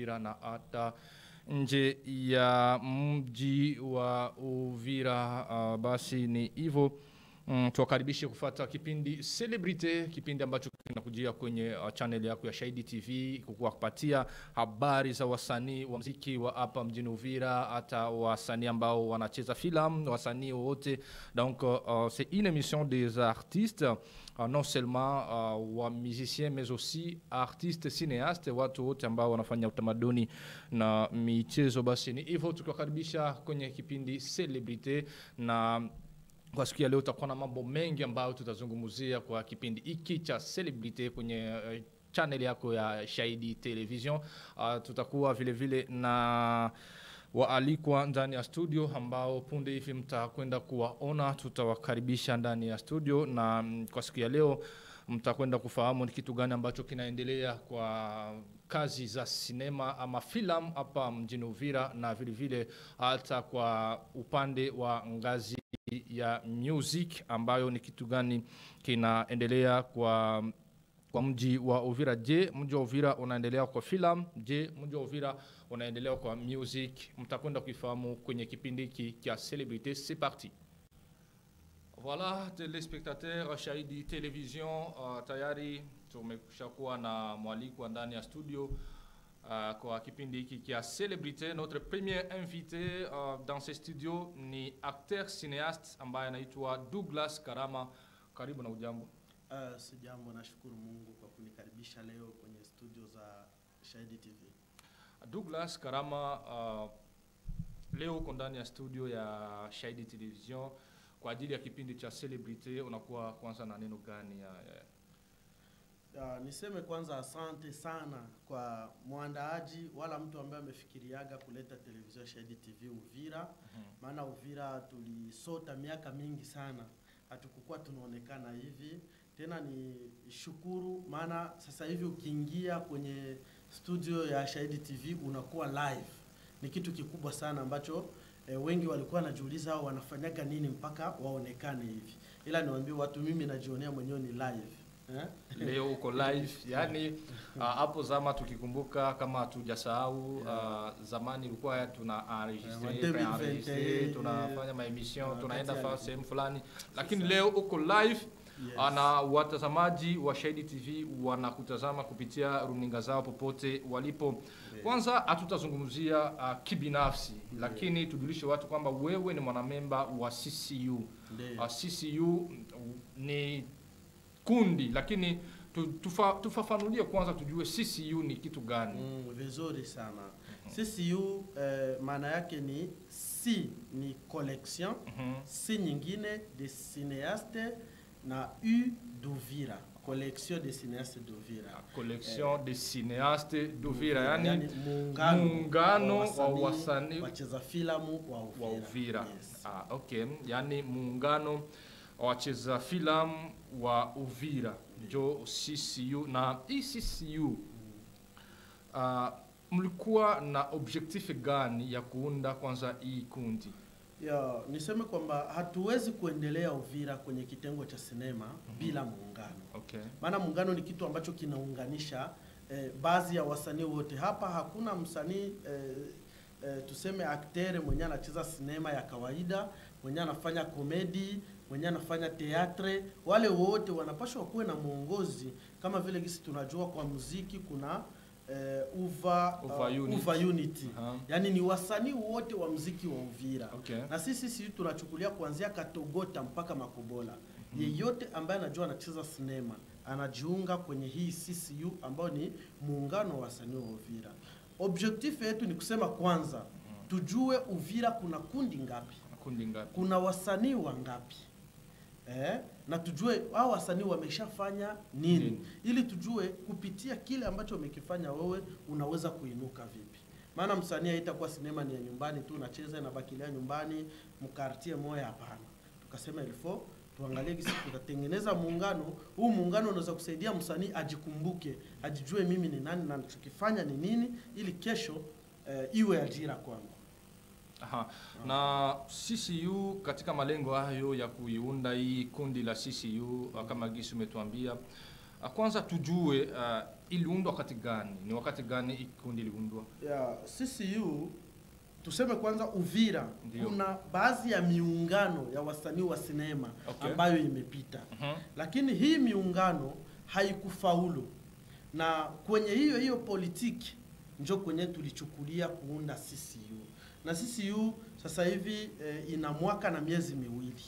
Uvira na hata nje ya mji wa Uvira. Uh, basi ni hivyo mm, tuwakaribishe kufata kipindi Celebrity, kipindi ambacho kinakujia kwenye uh, channel yako ya Shahidi TV kukuwa kupatia habari za wasanii wa muziki wa hapa mjini Uvira, hata wasanii ambao wanacheza filamu, wasanii wote. Donc uh, c'est une émission des artistes uh, non seulement uh, wa musiciens mais aussi artistes cinéastes, watu wote ambao wanafanya utamaduni na michezo. Basi ni hivyo tukiwakaribisha kwenye kipindi Celebrity na kwa siku ya leo tutakuwa na mambo mengi ambayo tutazungumzia kwa kipindi hiki cha Celebrity kwenye uh, channel yako ya Shahidi Television. Uh, tutakuwa vile vile na waalikwa ndani ya studio ambao punde hivi mtakwenda kuwaona, tutawakaribisha ndani ya studio, na mm, kwa siku ya leo mtakwenda kufahamu ni kitu gani ambacho kinaendelea kwa kazi za sinema ama filamu hapa mjini Uvira, na vile vile hata kwa upande wa ngazi ya music ambayo ni kitu gani kinaendelea kwa kwa mji wa Uvira. Je, mji wa Uvira unaendelea kwa filamu? Je, mji wa Uvira unaendelea kwa music? Mtakwenda kuifahamu kwenye kipindi hiki cha Celebrity. C'est parti. Voilà, telespectateurs Shahidi Television, uh, tayari tumeshakuwa na mwalikwa ndani ya studio uh, kwa kipindi hiki cha Celebrity. Notre premier invité uh, dans ce studio ni acteur cinéaste ambaye anaitwa Douglas Karama. Karibu na ujambo. Uh, sijambo, nashukuru Mungu kwa kunikaribisha leo kwenye studio za Shahidi TV. Douglas Karama, uh, leo uko ndani ya studio ya Shahidi Television kwa ajili ya kipindi cha Celebrity. Unakuwa kwanza na neno gani ya, ya Uh, niseme kwanza asante sana kwa mwandaaji wala mtu ambaye amefikiriaga kuleta televisheni ya Shahidi TV Uvira, maana Uvira tulisota miaka mingi sana, hatukukuwa tunaonekana hivi tena. Ni shukuru, maana sasa hivi ukiingia kwenye studio ya Shahidi TV unakuwa live, ni kitu kikubwa sana ambacho eh, wengi walikuwa wanajiuliza hao wanafanyaga nini mpaka waonekane hivi, ila niwaambie watu, mimi najionea mwenyewe ni live eh? leo uko live yani uh, hapo zama tukikumbuka kama hatujasahau uh, zamani ilikuwa tuna enregistre Yeah, pre- 2021, enregistre, tunafanya maemission wakati tunaenda ya- fa sehemu fulani lakini leo uko live Yes. uh, na watazamaji wa Shahidi TV wanakutazama kupitia runinga zao popote walipo kwanza hatutazungumzia uh, kibinafsi lakini tujulishe watu kwamba wewe ni mwanamemba wa CCU Ndio. uh, CCU ni kundi lakini tu, tufa, tufafanulie kwanza tujue CCU ni kitu gani Mm, vizuri sana. CCU eh, maana yake ni C ni collection, Mhm. C nyingine de cinéaste na U d'Uvira, collection de cinéaste d'Uvira. collection de cinéaste d'Uvira yani, Yani muungano, muungano wa wasanii, wasanii wacheza filamu wa Uvira. wa Uvira Yes. ah, okay. yani muungano wa wacheza filamu wa Uvira njo CCU na hii CCU uh, mlikuwa na objectif gani ya kuunda kwanza hii kundi Ya, niseme kwamba hatuwezi kuendelea Uvira kwenye kitengo cha sinema bila muungano. okay. maana muungano ni kitu ambacho kinaunganisha eh, baadhi ya wasanii wote hapa. Hakuna msanii eh, eh, tuseme aktere mwenye anacheza sinema ya kawaida, mwenye anafanya komedi, mwenye anafanya teatre, wale wote wanapaswa kuwe na mwongozi, kama vile gisi tunajua kwa muziki kuna eh, uva, Uva uh, Unity. uva unity Aha. yaani ni wasanii wote wa muziki wa Uvira Okay. na sisi sisi tunachukulia kuanzia Katogota mpaka Makobola. Yeyote ambaye anajua anacheza sinema anajiunga kwenye hii CCU ambayo ni muungano wa wasanii wa Uvira. Objectif yetu ni kusema kwanza tujue Uvira kuna kundi ngapi, kundi ngapi kuna wasanii wangapi eh, na tujue hao wasanii wameshafanya nini, Nini. ili tujue kupitia kile ambacho wamekifanya wewe unaweza kuinuka vipi. Maana msanii haitakuwa sinema ni ya nyumbani tu unacheza inabakilia nyumbani mkartie moya, hapana. Tukasema ilifo tuangalie gisi tutatengeneza muungano huu. Muungano unaweza kusaidia msanii ajikumbuke, ajijue mimi ni nani na nachokifanya ni nini, ili kesho eh, iwe ajira kwangu. Aha. Na CCU katika malengo hayo ya kuiunda hii kundi la CCU uh, kama gisi umetuambia uh, kwanza tujue uh, iliundwa wakati gani? Ni wakati gani hii kundi iliundwa? ya CCU tuseme kwanza Uvira Ndio. kuna baadhi ya miungano ya wasanii wa sinema Okay. ambayo imepita Mhm. lakini hii miungano haikufaulu na kwenye hiyo hiyo politiki njo kwenye tulichukulia kuunda CCU na CCU sasa hivi eh, ina mwaka na miezi miwili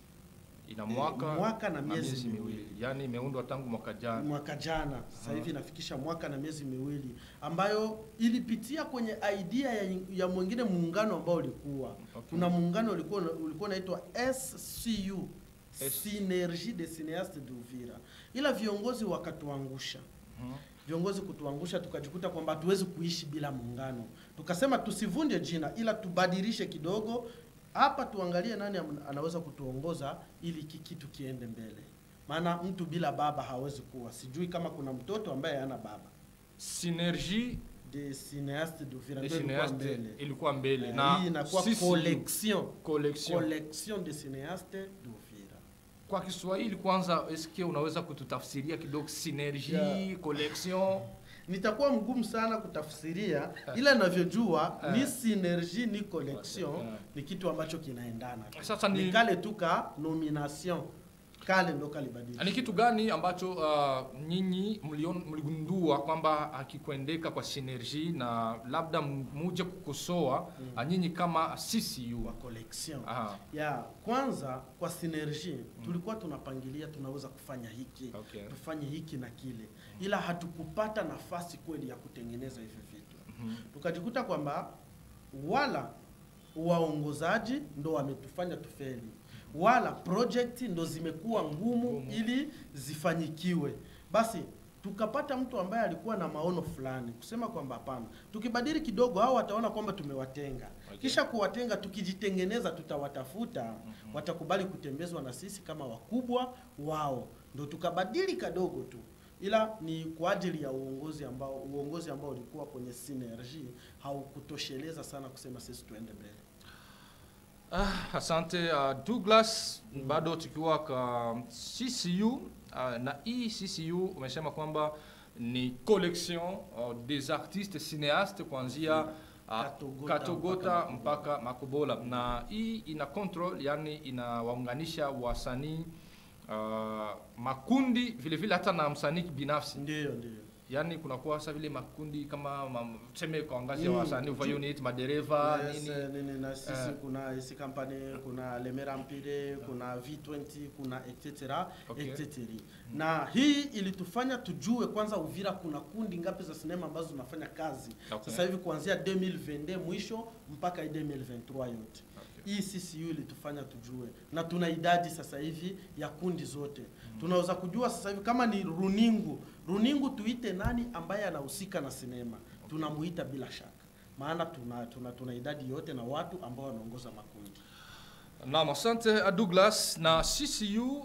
Ina Eh, mwaka, mwaka na miezi miwili. yaani imeundwa tangu mwaka jana. mwaka jana sasa Aha. hivi inafikisha mwaka na miezi miwili ambayo ilipitia kwenye idea ya, ya mwingine muungano ambao ulikuwa Okay. kuna muungano ulikuwa ulikuwa unaitwa SCU S- Synergie des Cineastes d'Uvira ila viongozi wakatuangusha Mhm. viongozi kutuangusha tukajikuta kwamba hatuwezi kuishi bila muungano tukasema tusivunje jina ila tubadilishe kidogo hapa tuangalie nani am- anaweza kutuongoza ili hiki kitu kiende mbele maana mtu bila baba hawezi kuwa sijui kama kuna mtoto ambaye hana baba Synergie de cineaste d'Uvira des ndio ilikuwa cinéastes mbele ilikuwa mbele Eh, na hii inakuwa sisi- collection collection. collection de cineaste d'Uvira Kwa Kiswahili kwanza, eske unaweza kututafsiria kidogo synergie, Yeah. collection? nitakuwa mgumu sana kutafsiria ila navyojua Eh. ni synergie ni collection Eh. ni kitu ambacho kinaendana Sasa ni- ni kale tu ka nomination kale ndo kalibadilisha Ni kitu gani ambacho uh, nyinyi mlion- mligundua kwamba hakikuendeka kwa synergie na labda m- muje kukosoa mm. nyinyi kama CCU? wa collection Aha, ya kwanza kwa synergie tulikuwa tunapangilia tunaweza kufanya hiki okay. tufanye hiki na kile ila hatukupata nafasi kweli ya kutengeneza hivyo vitu Mhm. tukajikuta kwamba wala waongozaji ndo wametufanya tufeli wala project ndo zimekuwa ngumu Ngumu. ili zifanyikiwe basi tukapata mtu ambaye alikuwa na maono fulani kusema kwamba hapana tukibadili kidogo hao wataona kwamba tumewatenga Okay. kisha kuwatenga tukijitengeneza tutawatafuta watakubali kutembezwa na sisi kama wakubwa wao ndo tukabadili kadogo tu ila ni kwa ajili ya uongozi ambao uongozi ambao ulikuwa kwenye synergie haukutosheleza sana kusema sisi tuende mbele Ah, asante uh, Douglas, bado tukiwa kwa CCU uh, na hii CCU umesema kwamba ni collection uh, des artistes cinéastes kuanzia uh, Katogota Katogota mpaka mpaka Makobola, na hii ina control, yani inawaunganisha wasanii uh, makundi vile vile hata na msanii binafsi, ndiyo ndiyo yani kunakuwa sasa vile makundi kama ma- tuseme kwa ngazi ya Mm, wasanii ju- ufanye unit madereva Yes, nini eh, nini na sisi Eh. kuna isi company kuna lemera mpire kuna v20 kuna etc Okay. etc na hii ilitufanya tujue kwanza uvira kuna kundi ngapi za sinema ambazo zinafanya kazi Okay. sasa hivi kuanzia 2022 mwisho mpaka 2023 yote Okay. hii CCU ilitufanya tujue na tuna idadi sasa hivi ya kundi zote tunaweza kujua sasa hivi kama ni runingu runingu tuite nani ambaye anahusika na sinema tunamuita bila shaka maana tuna, tuna, tuna idadi yote na watu ambao wanaongoza makundi Naam, asante uh, Douglas. Na CCU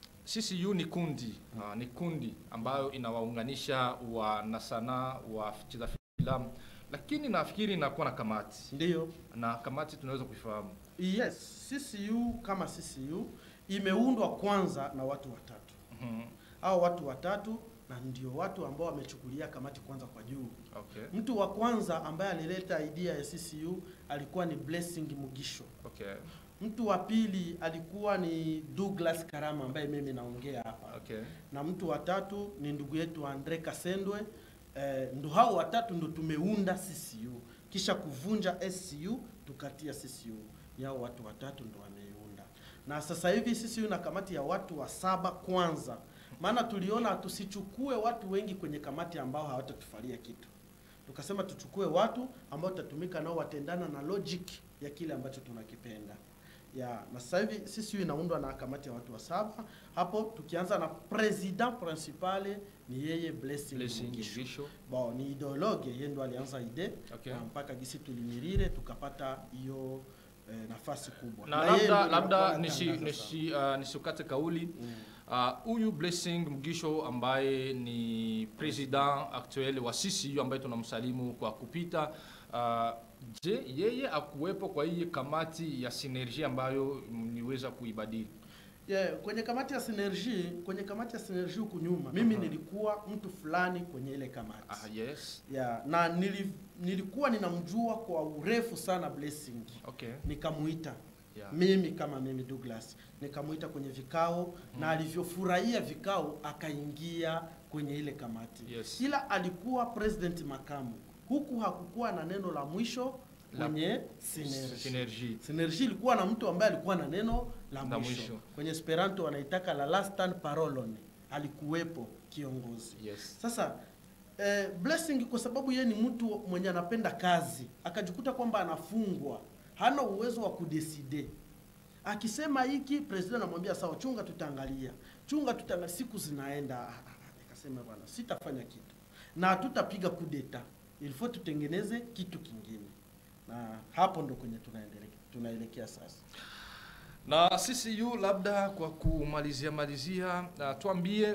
CCU ni kundi uh, ni kundi ambayo inawaunganisha wanasanaa wacheza filamu, lakini nafikiri inakuwa na kamati, ndiyo na kamati tunaweza kuifahamu. yes CCU kama CCU imeundwa kwanza na watu watatu Mhm. au watu watatu na ndio watu ambao wamechukulia kamati kwanza kwa juu Okay, mtu wa kwanza ambaye alileta idea ya CCU alikuwa ni Blessing Mugisho okay, mtu wa pili alikuwa ni Douglas Karama ambaye mimi naongea hapa okay. na mtu wa tatu ni ndugu yetu Andre Kasendwe eh, ndo hao watatu ndo tumeunda CCU kisha kuvunja SCU tukatia CCU ni hao watu watatu ndo wameiunda na sasa hivi CCU na kamati ya watu wa saba kwanza maana tuliona tusichukue watu wengi kwenye kamati ambao hawatatufalia kitu tukasema tuchukue watu ambao tutatumika nao watendana na logic ya kile ambacho tunakipenda ya na sasa hivi CCU inaundwa na kamati ya watu wa saba hapo tukianza na president principale ni yeye Blessing, Blessing Mugisho. Mugisho. Bon, ni ideologue yeye ndo alianza ide Okay. na mpaka gisi tulimirire tukapata hiyo eh, nafasi kubwa Na yeye ndo labda anakuwa labda anatangaza nisi, sana. nisi, uh, nisikate kauli Mm. Uh, huyu Blessing Mugisho ambaye ni president actuel wa CCU ambaye tunamsalimu kwa kupita uh, je, yeye akuwepo kwa hii kamati ya synergie ambayo mliweza kuibadili? Yeah, kwenye kamati ya Synergie, kwenye kamati ya Synergie huku nyuma, mimi Aha. nilikuwa mtu fulani kwenye ile kamati. Ah, yes. Yeah, na nili, nilikuwa ninamjua kwa urefu sana Blessing. Okay. Nikamuita Yeah. mimi kama mimi Douglas, nikamuita kwenye vikao na alivyofurahia vikao akaingia kwenye ile kamati. Yes. Ila alikuwa president makamu, huku hakukuwa na neno la mwisho La- kwenye Synergie. Synergie. Synergie ilikuwa na mtu ambaye alikuwa na neno la La mwisho. mwisho. Kwenye Esperanto wanaitaka la last parolon, alikuwepo kiongozi. Yes. Sasa eh, Blessing kwa sababu yeye ni mtu mwenye anapenda kazi, akajikuta kwamba anafungwa, hana uwezo wa kudeside. Akisema hiki president anamwambia sawa, chunga, tutaangalia, chunga, tutaangalia. Siku zinaenda, Ah, ah, ah, akasema bwana, sitafanya kitu na hatutapiga kudeta, ilifo tutengeneze kitu kingine, na hapo ndo kwenye tunaendelea tunaelekea sasa. Na CCU labda kwa kumalizia malizia, uh, tuambie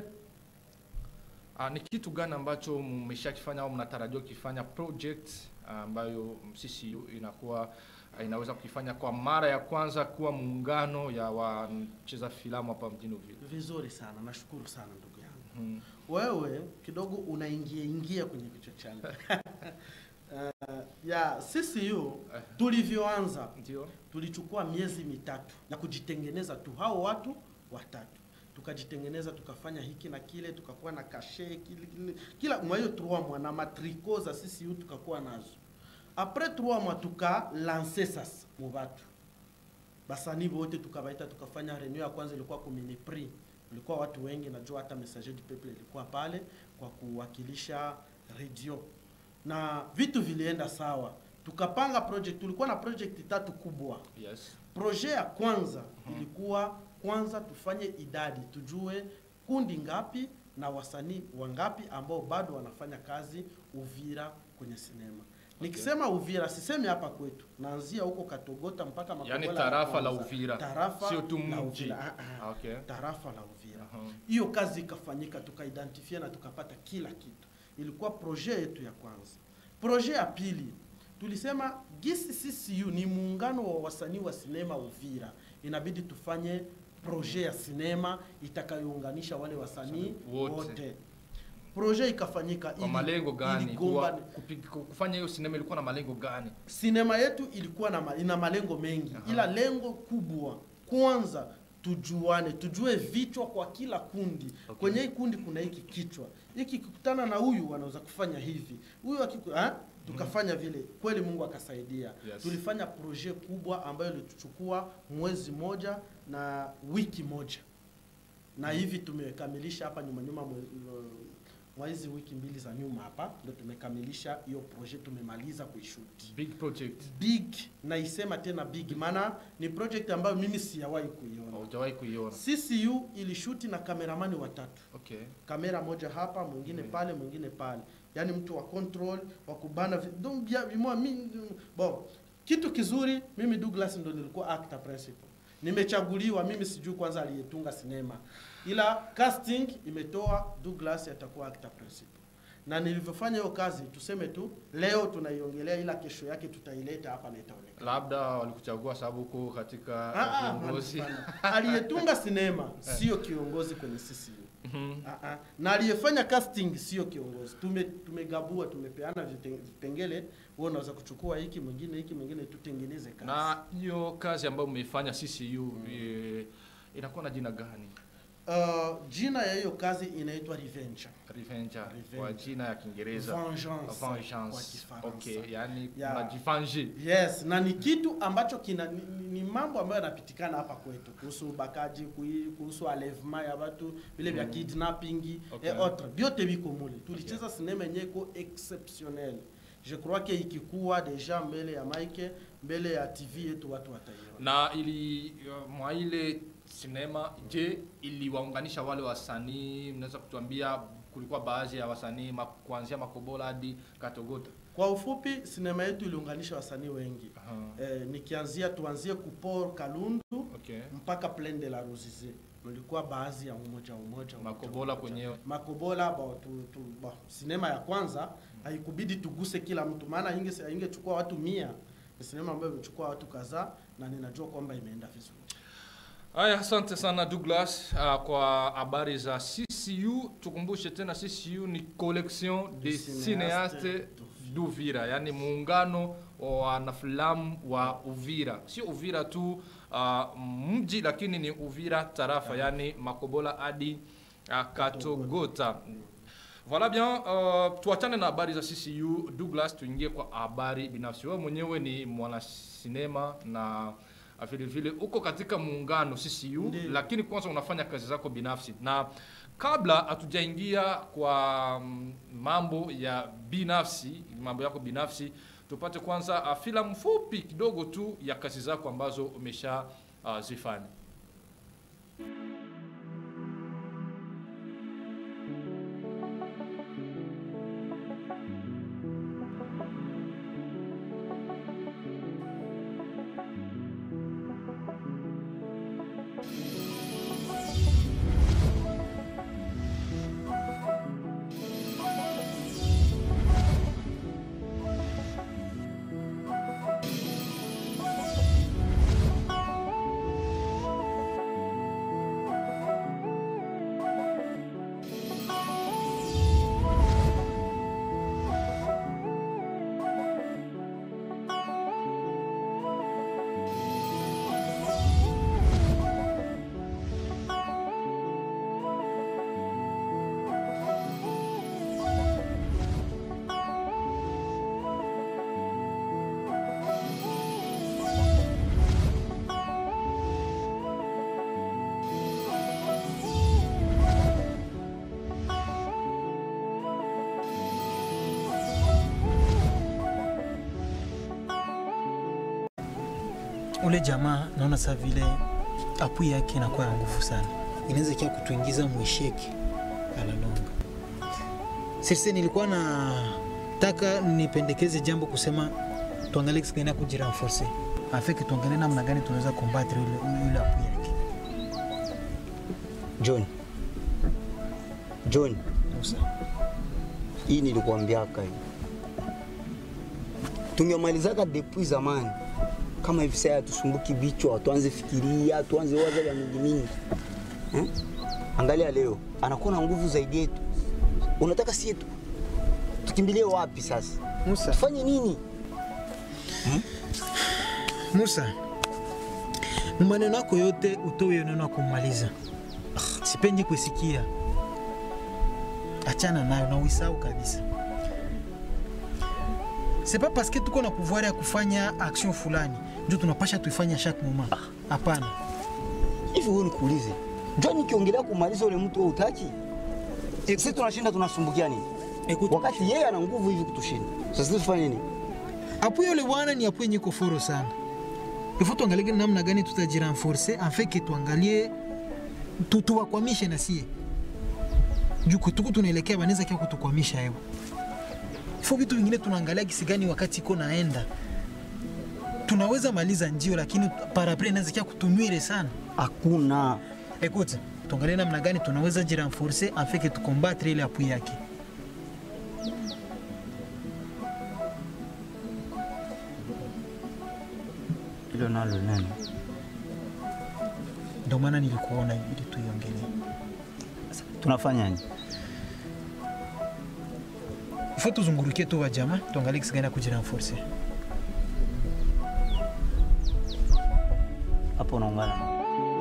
uh, ni kitu gani ambacho mmeshakifanya au mnatarajia kufanya project ah, ambayo CCU inakuwa ah, inaweza kukifanya kwa mara ya kwanza kuwa muungano ya wacheza filamu hapa mjini Uvira. Vizuri sana, nashukuru sana ndugu yangu. Mhm. wewe kidogo unaingia ingia kwenye kichwa changu uh, ya CCU Eh. tulivyoanza Ndio. tulichukua miezi mitatu ya kujitengeneza tu hao watu watatu tukajitengeneza tukafanya hiki na kile tukakuwa na kashe kile, kile, kila mwa hiyo trois mois na matriko za CCU tukakuwa nazo apres trois mois tukalance sasa mu batu basani bote tukabaita tukafanya reunion ya kwanza ilikuwa kumini prix ilikuwa watu wengi najua hata messager du peuple ilikuwa pale kwa kuwakilisha radio na vitu vilienda sawa tukapanga project tulikuwa na project tatu kubwa Yes. projet ya kwanza ilikuwa kwanza tufanye idadi tujue kundi ngapi na wasanii wangapi ambao bado wanafanya kazi Uvira kwenye sinema. Nikisema Uvira sisemi hapa kwetu, naanzia huko Katogota mpaka Makobola Yaani ya tarafa la kwanza. Uvira. tarafa Sio tu la mji. Uvira. Ah, ah. Okay. tarafa la Uvira Aha. hiyo kazi ikafanyika tukaidentifia na tukapata kila kitu ilikuwa projet yetu ya kwanza projet ya pili tulisema gisi ccu ni muungano wa wasanii wa sinema uvira inabidi tufanye projet ya sinema itakayounganisha wale wasanii Wote. wote projet ikafanyika Kwa ili- malengo gani? iligomba- Kuwa, kupi, kufanya hiyo sinema ilikuwa na malengo gani? sinema yetu ilikuwa na ma, ina malengo mengi Aha. ila lengo kubwa kwanza tujuane tujue vichwa kwa kila kundi Okay. kwenye hii kundi kuna hiki kichwa hiki kikutana na huyu wanaweza kufanya hivi huyu akiku, ha? tukafanya vile kweli mungu akasaidia Yes. tulifanya projet kubwa ambayo ilituchukua mwezi moja na wiki moja na hivi tumekamilisha hapa nyuma nyuma mwe- mwa hizi wiki mbili za nyuma hapa ndo tumekamilisha hiyo projet tumemaliza kuishuti Big project. big naisema tena big maana ni project ambayo mimi siyawahi kuiona Hujawahi kuiona. ccu ilishuti na kameramani watatu Okay. kamera moja hapa mwingine Mm. pale mwingine pale yaani mtu wa control wa kubana vi- donc bia- vimoa mi- bon kitu kizuri mimi douglas ndo nilikuwa actor principal nimechaguliwa mimi sijui kwanza aliyetunga sinema ila casting imetoa douglas atakuwa actor principal na nilivyofanya hiyo kazi tuseme tu leo tunaiongelea ila kesho yake tutaileta hapa na itaonekana Labda walikuchagua sababu uko katika Ah, ah, viongozi. hapana. aliyetunga sinema sio kiongozi kwenye CCU Mhm. Ah, ah. na aliyefanya casting sio kiongozi tume tumegabua tumepeana vite- vipengele wewe unaweza kuchukua hiki mwingine hiki mwingine tutengeneze kazi Na hiyo kazi ambayo mmeifanya CCU eh, inakuwa na jina gani? uh, jina ya hiyo kazi inaitwa revenge Revenge Revenge. kwa jina ya Kiingereza. Vengeance kwa Vengeance. Kifaransa. Okay, yani Yeah. mnajifange. yes na ni kitu ambacho kina ni, ni- ni mambo ambayo yanapitikana hapa kwetu kuhusu ubakaji kui- kuhusu alevement ya watu vile vya Mm. kidnapping Okay. et autres vyote viko mule tulicheza sinema yenyewe iko exceptionnel je crois que ikikuwa deja mbele ya mike mbele ya tv yetu watu wataiona Na ili uh, mwa ile sinema, je, iliwaunganisha wale wasanii? Mnaweza kutuambia kulikuwa baadhi ya wasanii ma, kuanzia Makobola hadi Katogota. kwa ufupi sinema yetu iliunganisha wasanii wengi Aha. eh, nikianzia tuanzie kupor kalundu Okay. mpaka plaine de la Ruzizi mlikuwa baadhi ya umoja umoja Makobola umoja. kwenyewe. Makobola bo, tu, tu, bo, sinema ya kwanza haikubidi tuguse kila mtu, maana inge ingechukua watu mia. Ni sinema ambayo imechukua watu kadhaa na ninajua kwamba imeenda vizuri. Haya, asante sana Douglas uh, kwa habari za CCU. Tukumbushe tena CCU ni collection de Des cinéastes cinéastes d'Uvira, yani muungano wa wanafilamu wa Uvira, sio Uvira tu uh, mji, lakini ni Uvira tarafa, yani Makobola hadi uh, Katogota. Voilà bien, uh, tuachane na habari za CCU. Douglas, tuingie kwa habari binafsi. Wewe mwenyewe ni mwanasinema na uh, vile vile uko katika muungano CCU, Ndiyo. lakini kwanza unafanya kazi zako binafsi, na kabla hatujaingia kwa mm, mambo ya binafsi, mambo yako binafsi, tupate kwanza uh, filamu fupi kidogo tu ya kazi zako ambazo umesha uh, zifanya. ule jamaa naona saa vile apui yake inakuwa ya nguvu sana, inaweza kia kutuingiza mwisheki alalonga. Sisi nilikuwa na taka nipendekeze jambo kusema tuangalie kisi gani ya kujirenforce afeke, tuangalie namna gani tunaweza kombatre ule ule apui yake. John, John, Musa, hii nilikuambiaka hii, tungemalizaka depuis zamani. Kama hivi sasa tusumbuki vichwa, tuanze fikiria, tuanze waza ya mingi mingi eh? Angalia leo anakuwa na nguvu zaidi yetu, unataka sie tu tukimbilie wapi sasa? Musa, Tufanye nini? Musa, maneno yako yote utoe neno ya kumaliza. Sipendi kusikia, achana nayo na uisahau kabisa. C'est pas parce que tuko na pouvoir ya kufanya action fulani ndio tunapasha tuifanya chaque moment. Hapana. Hivi wewe nikuulize, John, nikiongelea kumaliza ule mtu wewe utaki? Écoute, Sisi tunashinda tunasumbukia nini? écoute, Wakati yeye ana nguvu hivi kutushinda. Sasa tufanye nini? apui yule bwana ni apui nyiko foro sana. Ifo tuangalie namna gani tutajirenforce afin que tuangalie tu- tuwakwamishe na sie juu kutuku tunaelekea banaweza kia kutukwamisha hewa ifo vitu vingine tunaangalia kisi gani wakati iko naenda tunaweza maliza njio lakini parapre inaweza kia kutunywire sana Hakuna. Écoute, tuangalie namna gani tunaweza jirenforce afin que tukombatre ile apui yake Hilo nalo nani? ndio maana nilikuona ili tuiongelee Tunafanyaje? ifo tuzungurukie tu wajama tuangalie kisi gani ya kujirenforce Hapo unaungana na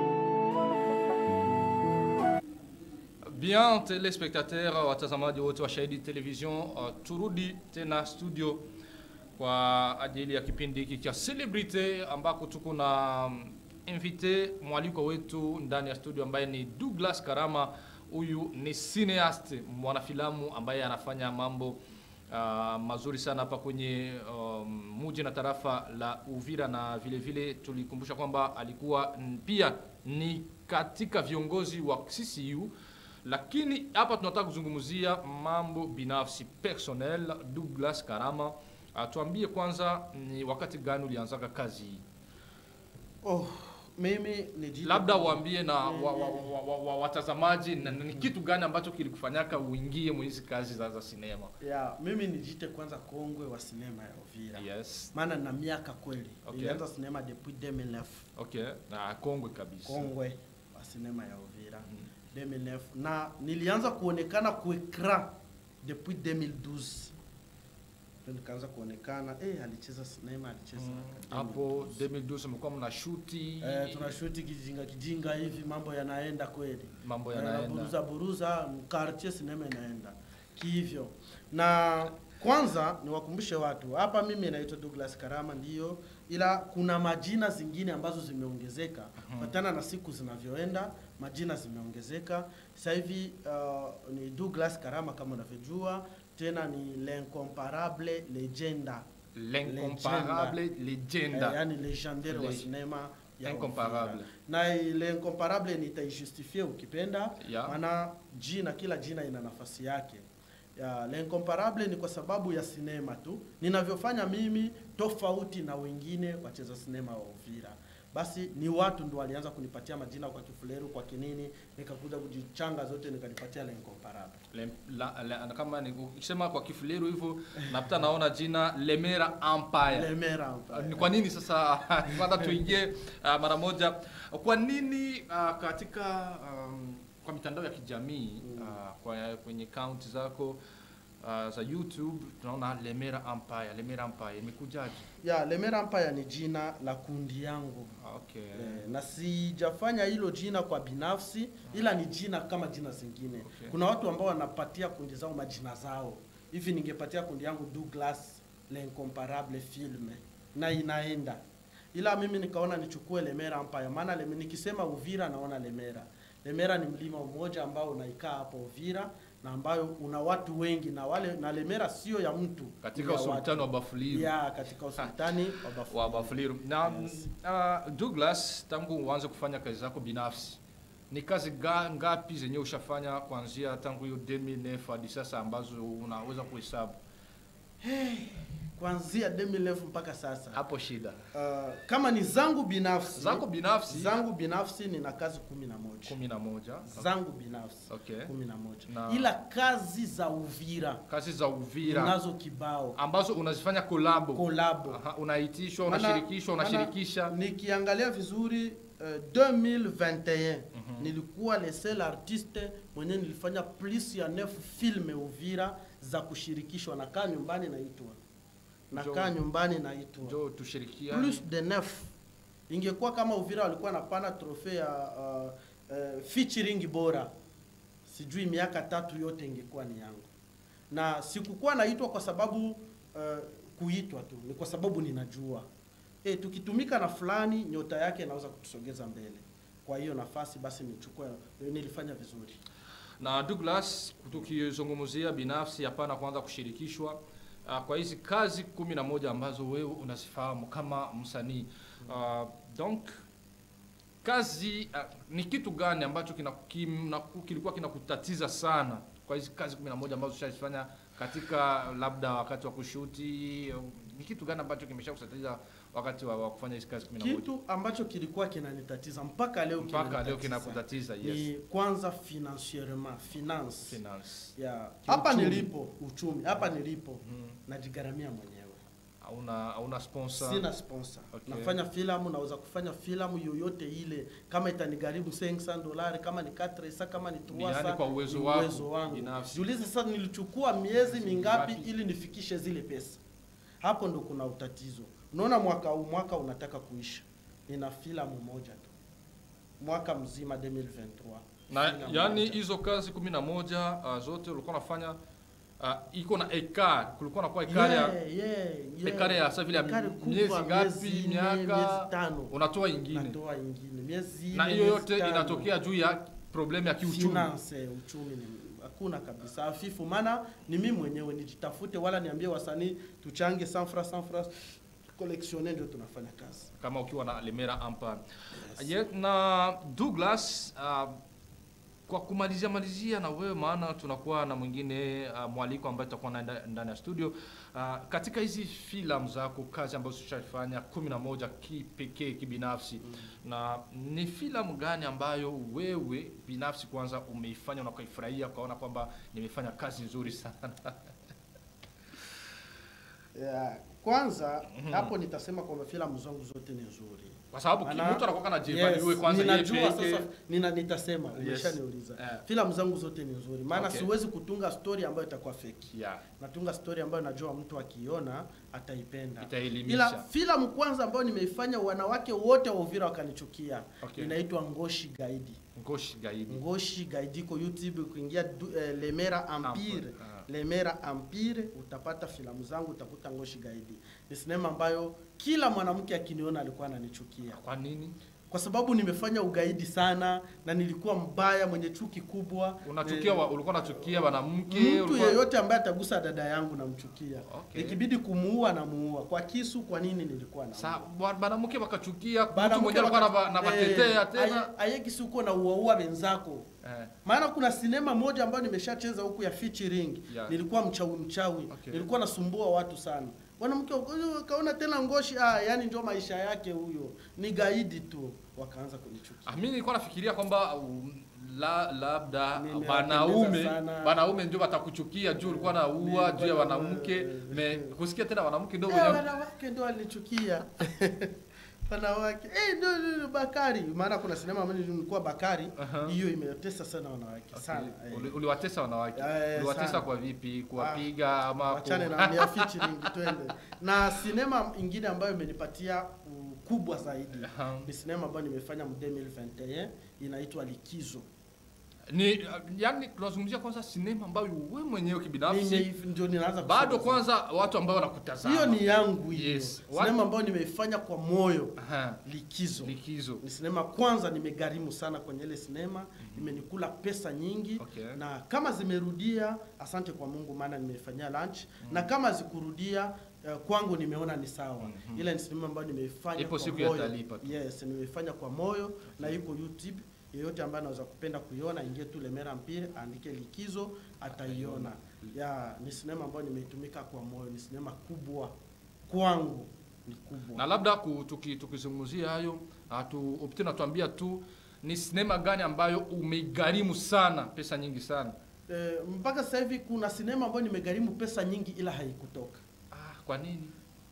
Bien, telespectateur, watazamaji wote wa Shahidi Television, uh, turudi tena studio kwa ajili ya kipindi hiki cha Celebrity ambako tuko na um, invité mwaliko wetu ndani ya studio ambaye ni Douglas Karama. Huyu ni cineast, mwanafilamu ambaye anafanya mambo uh, mazuri sana hapa kwenye um, muji na tarafa la Uvira, na vile vile tulikumbusha kwamba alikuwa mm, pia ni katika viongozi wa CCU lakini hapa tunataka kuzungumzia mambo binafsi personnel. Douglas Karama, atuambie kwanza ni wakati gani ulianzaka kazi hii? Oh, mimi ni labda uambie na wa, wa, wa, wa, wa, watazamaji na, na ni kitu gani ambacho kilikufanyaka uingie mwizi kazi za, za sinema ya mimi nijite kwanza kongwe wa sinema ya Uvira yes maana na miaka kweli Okay. nilianza sinema depuis 2009 okay na kongwe kabisa kongwe wa sinema ya Uvira 2009 na nilianza kuonekana kuekran depuis 2012 Ndio nikaanza kuonekana eh, alicheza sinema alicheza Mm, katika hapo 2012 mlikuwa mna shuti Eh, tunashuti kijinga kijinga hivi, mambo yanaenda kweli, mambo Eh, yanaenda buruza buruza, quartier sinema inaenda kihivyo. Na kwanza niwakumbushe watu hapa, mimi naitwa Douglas Karama ndiyo, ila kuna majina zingine ambazo zimeongezeka kufuatana na siku zinavyoenda, majina zimeongezeka. Sasa hivi uh, ni Douglas Karama kama unavyojua, tena ni l'incomparable legenda l'incomparable Eh, legenda yani legendaire wa Leg- sinema ya Incomparable. na ile incomparable nitaijustifie ukipenda Ya. maana jina kila jina ina nafasi yake ya le incomparable ni kwa sababu ya sinema tu ninavyofanya mimi tofauti na wengine wacheza sinema wa Uvira basi ni watu ndo walianza kunipatia majina kwa kifuleru kwa kinini nikakuja kujichanga zote nikanipatia le incomparable Le, la, la, kama ni ukisema kwa kifuleru hivyo napata naona jina Lemera Empire lemera Uh, ni kwa nini sasa kwanza tuingie uh, mara moja kwa nini uh, katika um, kwa mitandao ya kijamii uh, kwa, kwenye akaunti zako uh, za youtube tunaona lemera empire lemera empire imekujaje ya lemera empire ni jina la kundi yangu okay Eh, na sijafanya hilo jina kwa binafsi ila ni jina kama jina zingine Okay. kuna watu ambao wanapatia kundi zao majina zao hivi ningepatia kundi yangu Douglas l'incomparable film na inaenda ila mimi nikaona nichukue Lemera Empire maana leme, nikisema Uvira naona Lemera Lemera ni mlima mmoja ambao unaikaa hapo Uvira na ambayo una watu wengi na wale na Lemera sio ya mtu katika ni ya usultani wa watu. Bafuliru ya katika usultani wa Bafuliru. wa Bafuliru na Yes. uh, Douglas tangu uanze kufanya kazi zako binafsi ni kazi ga, ngapi zenye ushafanya kuanzia tangu hiyo 2009 hadi sasa ambazo unaweza kuhesabu kuanzia 2011 mpaka sasa hapo shida Uh, kama ni zangu binafsi zako binafsi zangu binafsi nina kazi kumi na moja kumi na moja zangu binafsi okay. kumi na moja Na- ila kazi za Uvira kazi za Uvira nazo kibao ambazo unazifanya kolabo kolabo Aha, unaitishwa Maana- unashirikishwa maana unashirikisha nikiangalia vizuri uh, 2021 nilikuwa le seul artiste mwenye nilifanya plus ya neuf filme Uvira za kushirikishwa nakaa nyumbani naitwa nakaa Njoo. nyumbani naitwa njo tushirikiane plus de neuf ingekuwa kama Uvira walikuwa napana trofe ya uh, uh, featuring bora, sijui miaka tatu yote ingekuwa ni yangu, na sikukuwa naitwa kwa sababu uh, kuitwa tu, ni kwa sababu ninajua e, tukitumika na fulani nyota yake inaweza kutusogeza mbele. Kwa hiyo nafasi basi nichukue, nilifanya vizuri. na Douglas tukizungumzia binafsi hapana kwanza kushirikishwa uh, kwa hizi kazi kumi na moja ambazo wewe unazifahamu kama msanii uh, donc kazi uh, ni kitu gani ambacho kina, kina, kilikuwa kinakutatiza sana kwa hizi kazi kumi na moja ambazo ushazifanya katika labda wakati wa kushuti uh, ni kitu gani ambacho kimesha kutatiza wakati wa, wa kufanya hizi kazi kumi na moja Kitu ambacho kilikuwa kinanitatiza mpaka leo mpaka leo kinanitatiza kinakutatiza yes ni kwanza financierement finance finance ya hapa Kiuchumi. nilipo uchumi hapa nilipo Mhm. najigaramia mwenyewe hauna hauna sponsor sina sponsor Okay. nafanya filamu naweza kufanya filamu yoyote ile kama itanigharimu 500 dolari kama ni 400 kama ni Ni yani 300 kwa uwezo ni wako uwezo wangu binafsi. jiulize sasa nilichukua miezi mingapi Mingapi? ili nifikishe zile pesa hapo ndo kuna utatizo unaona mwaka huu mwaka unataka kuisha nina filamu moja tu mwaka mzima 2023 na Filamu yani moja. hizo kazi kumi na moja uh, zote ulikuwa unafanya uh, iko na ekar kulikuwa nakuwa ekari ya Yeah, yeah, yeah. ekari ya sasa vile ya Ekari kubwa, miezi ngapi miezi nne, miaka miezi tano unatoa ingine natoa ingine miezi na nne, hiyo miezi yote tano. inatokea juu ya problemu ya kiuchumi Finance, uchumi ni hakuna kabisa hafifu, maana ni mimi mwenyewe nijitafute, wala niambie wasanii tuchange sanfra sanfra collectionner, ndio tunafanya kazi. kama ukiwa na lemera ampa Ye- na douglas uh, kwa kumalizia malizia na wewe, maana tunakuwa na mwingine uh, mwaliko ambaye tutakuwa naye nda- ndani ya studio uh, katika hizi filamu zako, kazi ambazo ushafanya kumi na moja kipekee kibinafsi na ni filamu gani ambayo wewe binafsi kwanza umeifanya na ukaifurahia ukaona kwamba nimefanya kazi nzuri sana? Yeah. Kwanza hapo nitasema kwamba filamu zangu zote ni nzuri. Kwa sababu ki- Maana- mtu anakuwa anajivalue kwanza yeye ninajua peke. sasa nina, nitasema umeshaniuliza. Eh. Filamu zangu zote ni nzuri. Maana Okay. siwezi kutunga story ambayo itakuwa fake. Yeah. Natunga story ambayo najua mtu akiona ataipenda. Itaelimisha. Ila filamu kwanza ambayo nimeifanya wanawake wote wa Uvira wakanichukia. Okay. Inaitwa Ngoshi Gaidi. Ngoshi gaidi. Ngoshi Gaidi iko YouTube kuingia du, eh, Lemera Empire. Empire, ah. Lemera Empire utapata filamu zangu utakuta Ngoshi Gaidi. Ni sinema ambayo kila mwanamke akiniona alikuwa ananichukia Kwa nini? kwa sababu nimefanya ugaidi sana na nilikuwa mbaya mwenye chuki kubwa. Unachukia Eh, wa, ulikuwa unachukia mwanamke mtu ulikuwa- yeyote ambaye atagusa dada yangu namchukia. Okay. Ikibidi kumuua namuua. Kwa kisu kwa nini nilikuwa na Sa wa- mwanamke wakachukia mtu Bana mmoja alikuwa anava- anavatetea tena. ayekisi uko na uaua wenzako Eh, maana kuna sinema moja ambayo nimeshacheza huku ya featuring Yeah. nilikuwa mchawi mchawi Okay. nilikuwa nasumbua watu sana mwanamke huyo kaona tena ngoshi ah, yani ndio maisha yake huyo ni gaidi tu wakaanza kunichukia ah, mimi nilikuwa nafikiria kwamba um, la, labda Nimewapendeza wanaume sana. wanaume ndio watakuchukia juu ulikuwa na ua Nilikuwa juu ya na- wanamke eh, me kusikia tena wanamke ndio Eh, wenye wanawake ndio walinichukia wanawake eh, ndio ndio Bakari maana kuna sinema ambayo nilikuwa Bakari Aha. hiyo imetesa sana wanawake sana eh. Uli- uliwatesa wanawake Eh, uliwatesa sana. kwa vipi kuwapiga ama ku- wachane na ya featuring twende na sinema ingine ambayo imenipatia ukubwa zaidi Aha. ni sinema ambayo nimefanya mu 2021 inaitwa Likizo. ni yani tunazungumzia kwanza sinema ambayo wewe mwenyewe kibinafsi Nime- Ndio ninaanza bado kusema. kwanza watu ambao wanakutazama hiyo ni yangu hiyo Yes. sinema ambayo nimeifanya kwa moyo Aha. Likizo. likizo Ni sinema kwanza, nimegharimu sana kwenye ile sinema, imenikula pesa nyingi Okay. na kama zimerudia, asante kwa Mungu, maana nimeifanyia lunch na kama zikurudia eh, kwangu nimeona ni sawa. Ile ni sinema ambayo nimeifanya Ipo kwa siku moyo. yatalipa tu. Yes, nimeifanya kwa moyo na iko YouTube. Yeyote ambaye anaweza kupenda kuiona, ingie tu Lemera Mpire, andike Likizo, ataiona. Ya, ni sinema ambayo nimeitumika kwa moyo, ni sinema kubwa kwangu, ni kubwa. na labda ku- tuki- tukizungumzia hayo atu opti natuambia tu ni sinema gani ambayo umeigharimu sana pesa nyingi sana Eh, mpaka sasa hivi kuna sinema ambayo nimegharimu pesa nyingi ila haikutoka. ah, kwa nini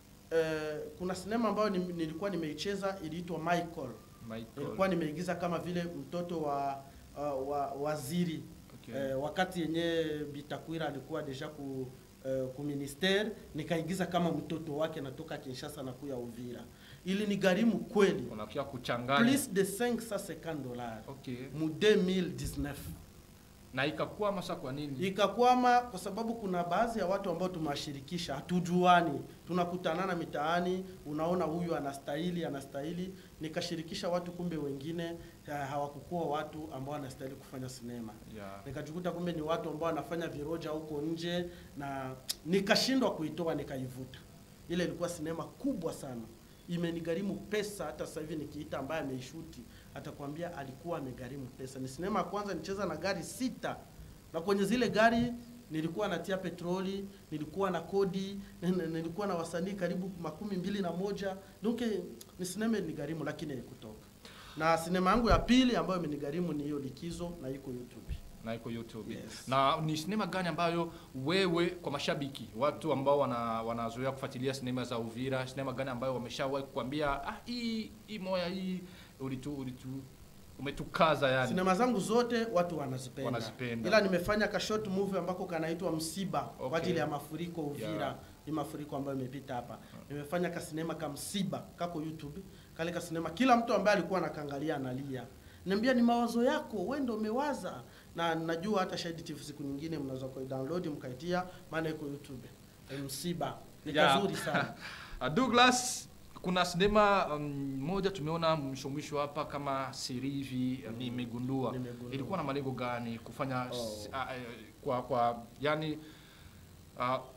Eh, kuna sinema ambayo nim- nilikuwa nimeicheza iliitwa Michael. Michael? Nilikuwa nimeigiza kama vile mtoto wa uh, wa waziri Okay. eh, wakati yenye Bitakwira alikuwa deja ku eh, ku ministere nikaigiza kama mtoto wake natoka Kinshasa na kuya Uvira. Ili ni gharimu kweli unakia kuchanganya plus de 550 dollars okay. mu 2019 na ikakuwa masa kwa nini ikakwama kwa sababu kuna baadhi ya watu ambao tumewashirikisha hatujuani tunakutanana mitaani unaona huyu anastahili anastahili nikashirikisha watu kumbe wengine ha- hawakukuwa watu ambao wanastahili kufanya sinema yeah. nikajikuta kumbe ni watu ambao wanafanya viroja huko nje na nikashindwa kuitoa nikaivuta ile ilikuwa sinema kubwa sana imenigharimu pesa hata sasa hivi nikiita ambaye ameishuti atakwambia alikuwa amegharimu pesa ni sinema ya kwanza nicheza na gari sita na kwenye zile gari nilikuwa natia petroli nilikuwa na kodi n- n- nilikuwa na wasanii karibu makumi mbili na moja donc ni sinema ilinigharimu lakini haikutoka na sinema yangu ya pili ambayo imenigharimu ni hiyo likizo na iko youtube na iko youtube Yes. na ni sinema gani ambayo wewe kwa mashabiki watu ambao wana, wanazoea kufuatilia sinema za uvira sinema gani ambayo wameshawahi kukwambia ah, hii hii moya hii ulitu, ulitu umetukaza yani sinema zangu zote watu wanazipenda, Wanazipenda. ila nimefanya ka short movie ambako kanaitwa msiba Okay. kwa ajili ya mafuriko Uvira Yeah. hii mafuriko ambayo imepita hapa nimefanya ka sinema ka msiba kako YouTube kale ka sinema kila mtu ambaye alikuwa anakangalia analia niambia ni mawazo yako wewe ndio umewaza na najua hata Shahidi TV siku nyingine mnaweza ku download mkaitia maana iko YouTube E, msiba ni Yeah. kazuri sana Uh, Douglas, kuna sinema um, moja tumeona mwisho mwisho hapa kama siri hivi mm. nimegundua. Nimegundua. Ilikuwa na malengo gani kufanya Oh. s- uh, uh, kwa kwa yani uh,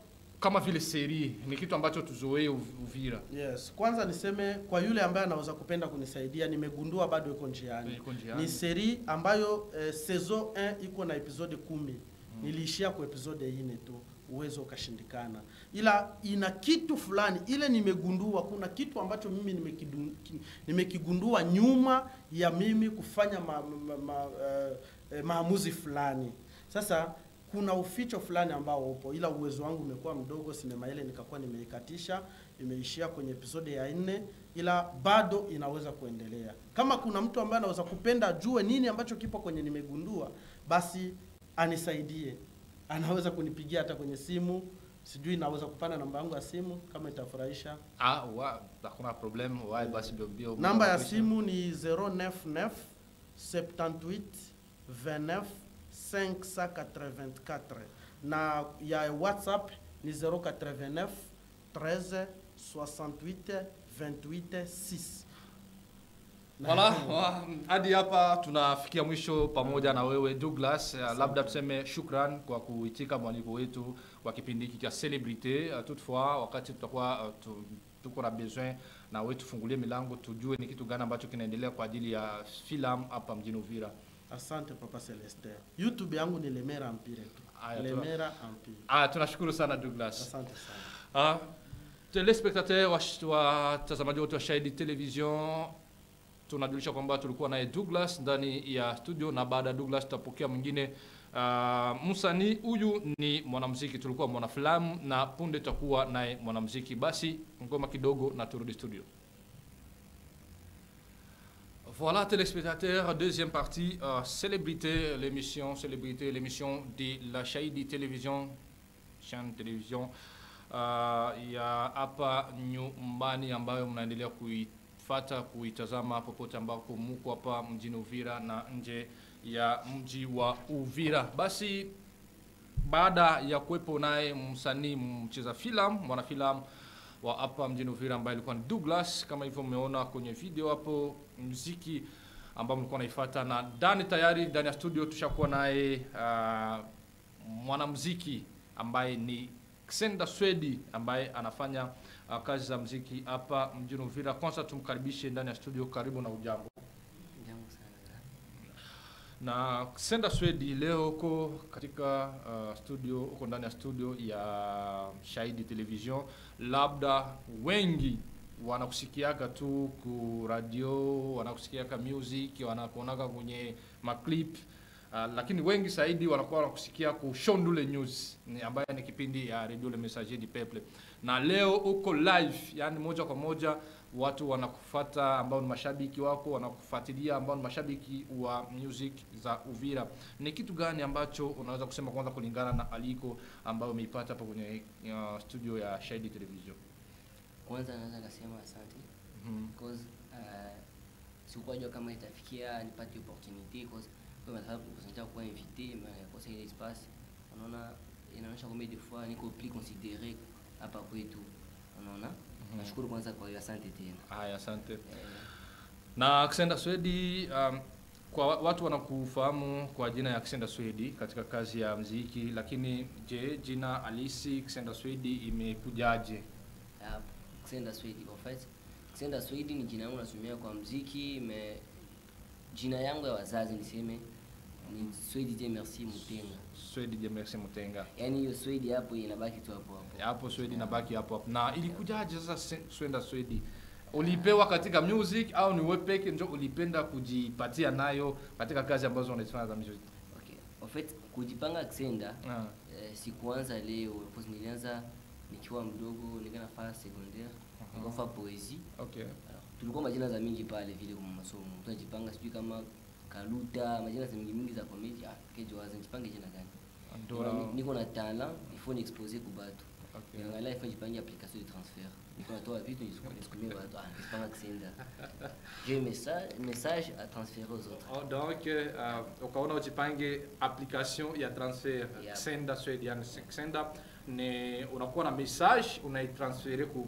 kama vile seri ni kitu ambacho tuzoee Uv- Uvira. Yes, kwanza niseme kwa yule ambaye anaweza kupenda kunisaidia, nimegundua bado iko njiani. Iko njiani. Ni seri ambayo eh, saison 1 iko na episode kumi. Niliishia kwa episode ine tu, uwezo ukashindikana, ila ina kitu fulani ile nimegundua. Kuna kitu ambacho mimi nimekidu- ki- nimekigundua nyuma ya mimi kufanya ma, ma, ma, eh, eh, maamuzi fulani. Sasa kuna uficho fulani ambao upo, ila uwezo wangu umekuwa mdogo. Sinema ile nikakuwa nimeikatisha, imeishia kwenye episode ya nne, ila bado inaweza kuendelea. Kama kuna mtu ambaye anaweza kupenda ajue nini ambacho kipo kwenye nimegundua, basi anisaidie. Anaweza kunipigia hata kwenye simu, sijui naweza kupana namba yangu ya simu kama itafurahisha. Ah, wa, hakuna problem. Wa basi bio bio. Namba ya simu ni 099 78 29 584 na ya WhatsApp ni 089 13 68 28 6. Voilà, wa- hadi hapa tunafikia mwisho pamoja na wewe Douglas. Uh, labda tuseme shukran kwa kuitika mwaliko wetu wa kipindi hiki cha Celebrity. Uh, toutefois wakati tutakuwa uh, tu, tuko na besoin na wewe tufungulie milango tujue ni kitu gani ambacho kinaendelea kwa ajili ya filamu hapa mjini Uvira. Asante Papa Celestin. YouTube yangu ni Lemera Empire tu. Aya, tu- Lemera Empire. Ah, tunashukuru sana Douglas. Asante sana. Ah, telespectateur watazamaji wote wa Shahidi Television, tunajulisha kwamba tulikuwa naye Douglas ndani ya studio, na baada ya Douglas tutapokea mwingine uh, msanii huyu ni mwanamuziki, tulikuwa mwanafilamu na punde tutakuwa naye mwanamuziki. Basi ngoma kidogo na turudi studio. Voilà, téléspectateurs, deuxième partie, euh, Célébrité, l'émission, Célébrité, l'émission de la Shahidi Télévision, chaîne télévision uh, ya hapa nyumbani ambayo mnaendelea kuifata kuitazama popote ambako muko hapa mjini Uvira na nje ya mji wa Uvira. Basi baada ya kuwepo naye msanii mcheza filamu mwanafilamu wa hapa mjini Uvira ambaye alikuwa ni Douglas, kama hivyo mmeona kwenye video hapo, muziki ambao mlikuwa naifuata, na ndani tayari ndani ya studio tushakuwa naye uh, mwanamuziki ambaye ni Xenda Swedi ambaye anafanya uh, kazi za muziki hapa mjini Uvira. Kwanza tumkaribishe ndani ya studio. Karibu na ujambo. Jambo sana. Na Xenda Swedi leo uko katika uh, studio, uko ndani ya studio ya Shahidi Television. Labda wengi wanakusikiaga tu ku radio, wanakusikiaga music, wanakuonaga kwenye maclip uh, lakini wengi zaidi wanakuwa wanakusikia ku Shondule News ni ambayo ni kipindi ya Radio Le Messager du Peuple, na leo uko live, yani moja kwa moja watu wanakufata ambao ni mashabiki wako wanakufuatilia ambao ni mashabiki wa music za Uvira. Ni kitu gani ambacho unaweza kusema kwanza kulingana na aliko ambayo umeipata hapa kwenye uh, studio ya Shahidi Television? Kwanza naweza kasema asante Mhm. because uh, sikuwa jua kama itafikia nipate opportunity because kwa sababu kusanja kuwa invité mais kwa ile espace unaona inaonyesha kwamba des fois niko plus considéré hapa kwetu unaona nashukuru kwanza kwa hiyo asante tena Haya, asante. eh, Na Xenda Swedi, um, kwa wa- watu wanakufahamu kwa jina ya Xenda Swedi katika kazi ya mziki, lakini je, jina halisi Xenda Swedi imekujaje? hapo Xenda Swedi en fait Xenda Swedi ni jina langu nasomea kwa mziki me jina yangu ya wazazi niseme ni Swedi je merci Mutenga Swedi je Merci Mutenga. yaani hiyo Swedi hapo inabaki tu hapo hapo Hapo Swedi nabaki hapo hapo. Na ilikujaje sasa Se- Swenda Swedi? Ulipewa katika music au ni wewe peke ndio ulipenda kujipatia nayo katika kazi ambazo unazifanya za music? Okay. En fait, kujipanga Xenda Ah, eh, sikuanza leo because nilianza nikiwa mdogo nika nafaa secondaire Mhm. nikafaa poesie okay. Alors, tulikuwa majina za mingi pale vile kwa masomo tunajipanga sijui kama kaluta majina za mingi mingi za comedy ah kejo waza nijipange jina gani Ndora. Ni- niko na talent il faut niexposer ku batu Okay. niangalia il faut nijipange application de transfert niko natoa vitu nisukumie batu ah nisipanga Xenda j'ai un message message à transférer aux autres Oh, donc uh, ukaona ujipange application ya transfer Yeah. Xenda Swedi, yani Xenda ni unakuwa na message unaitransfere ku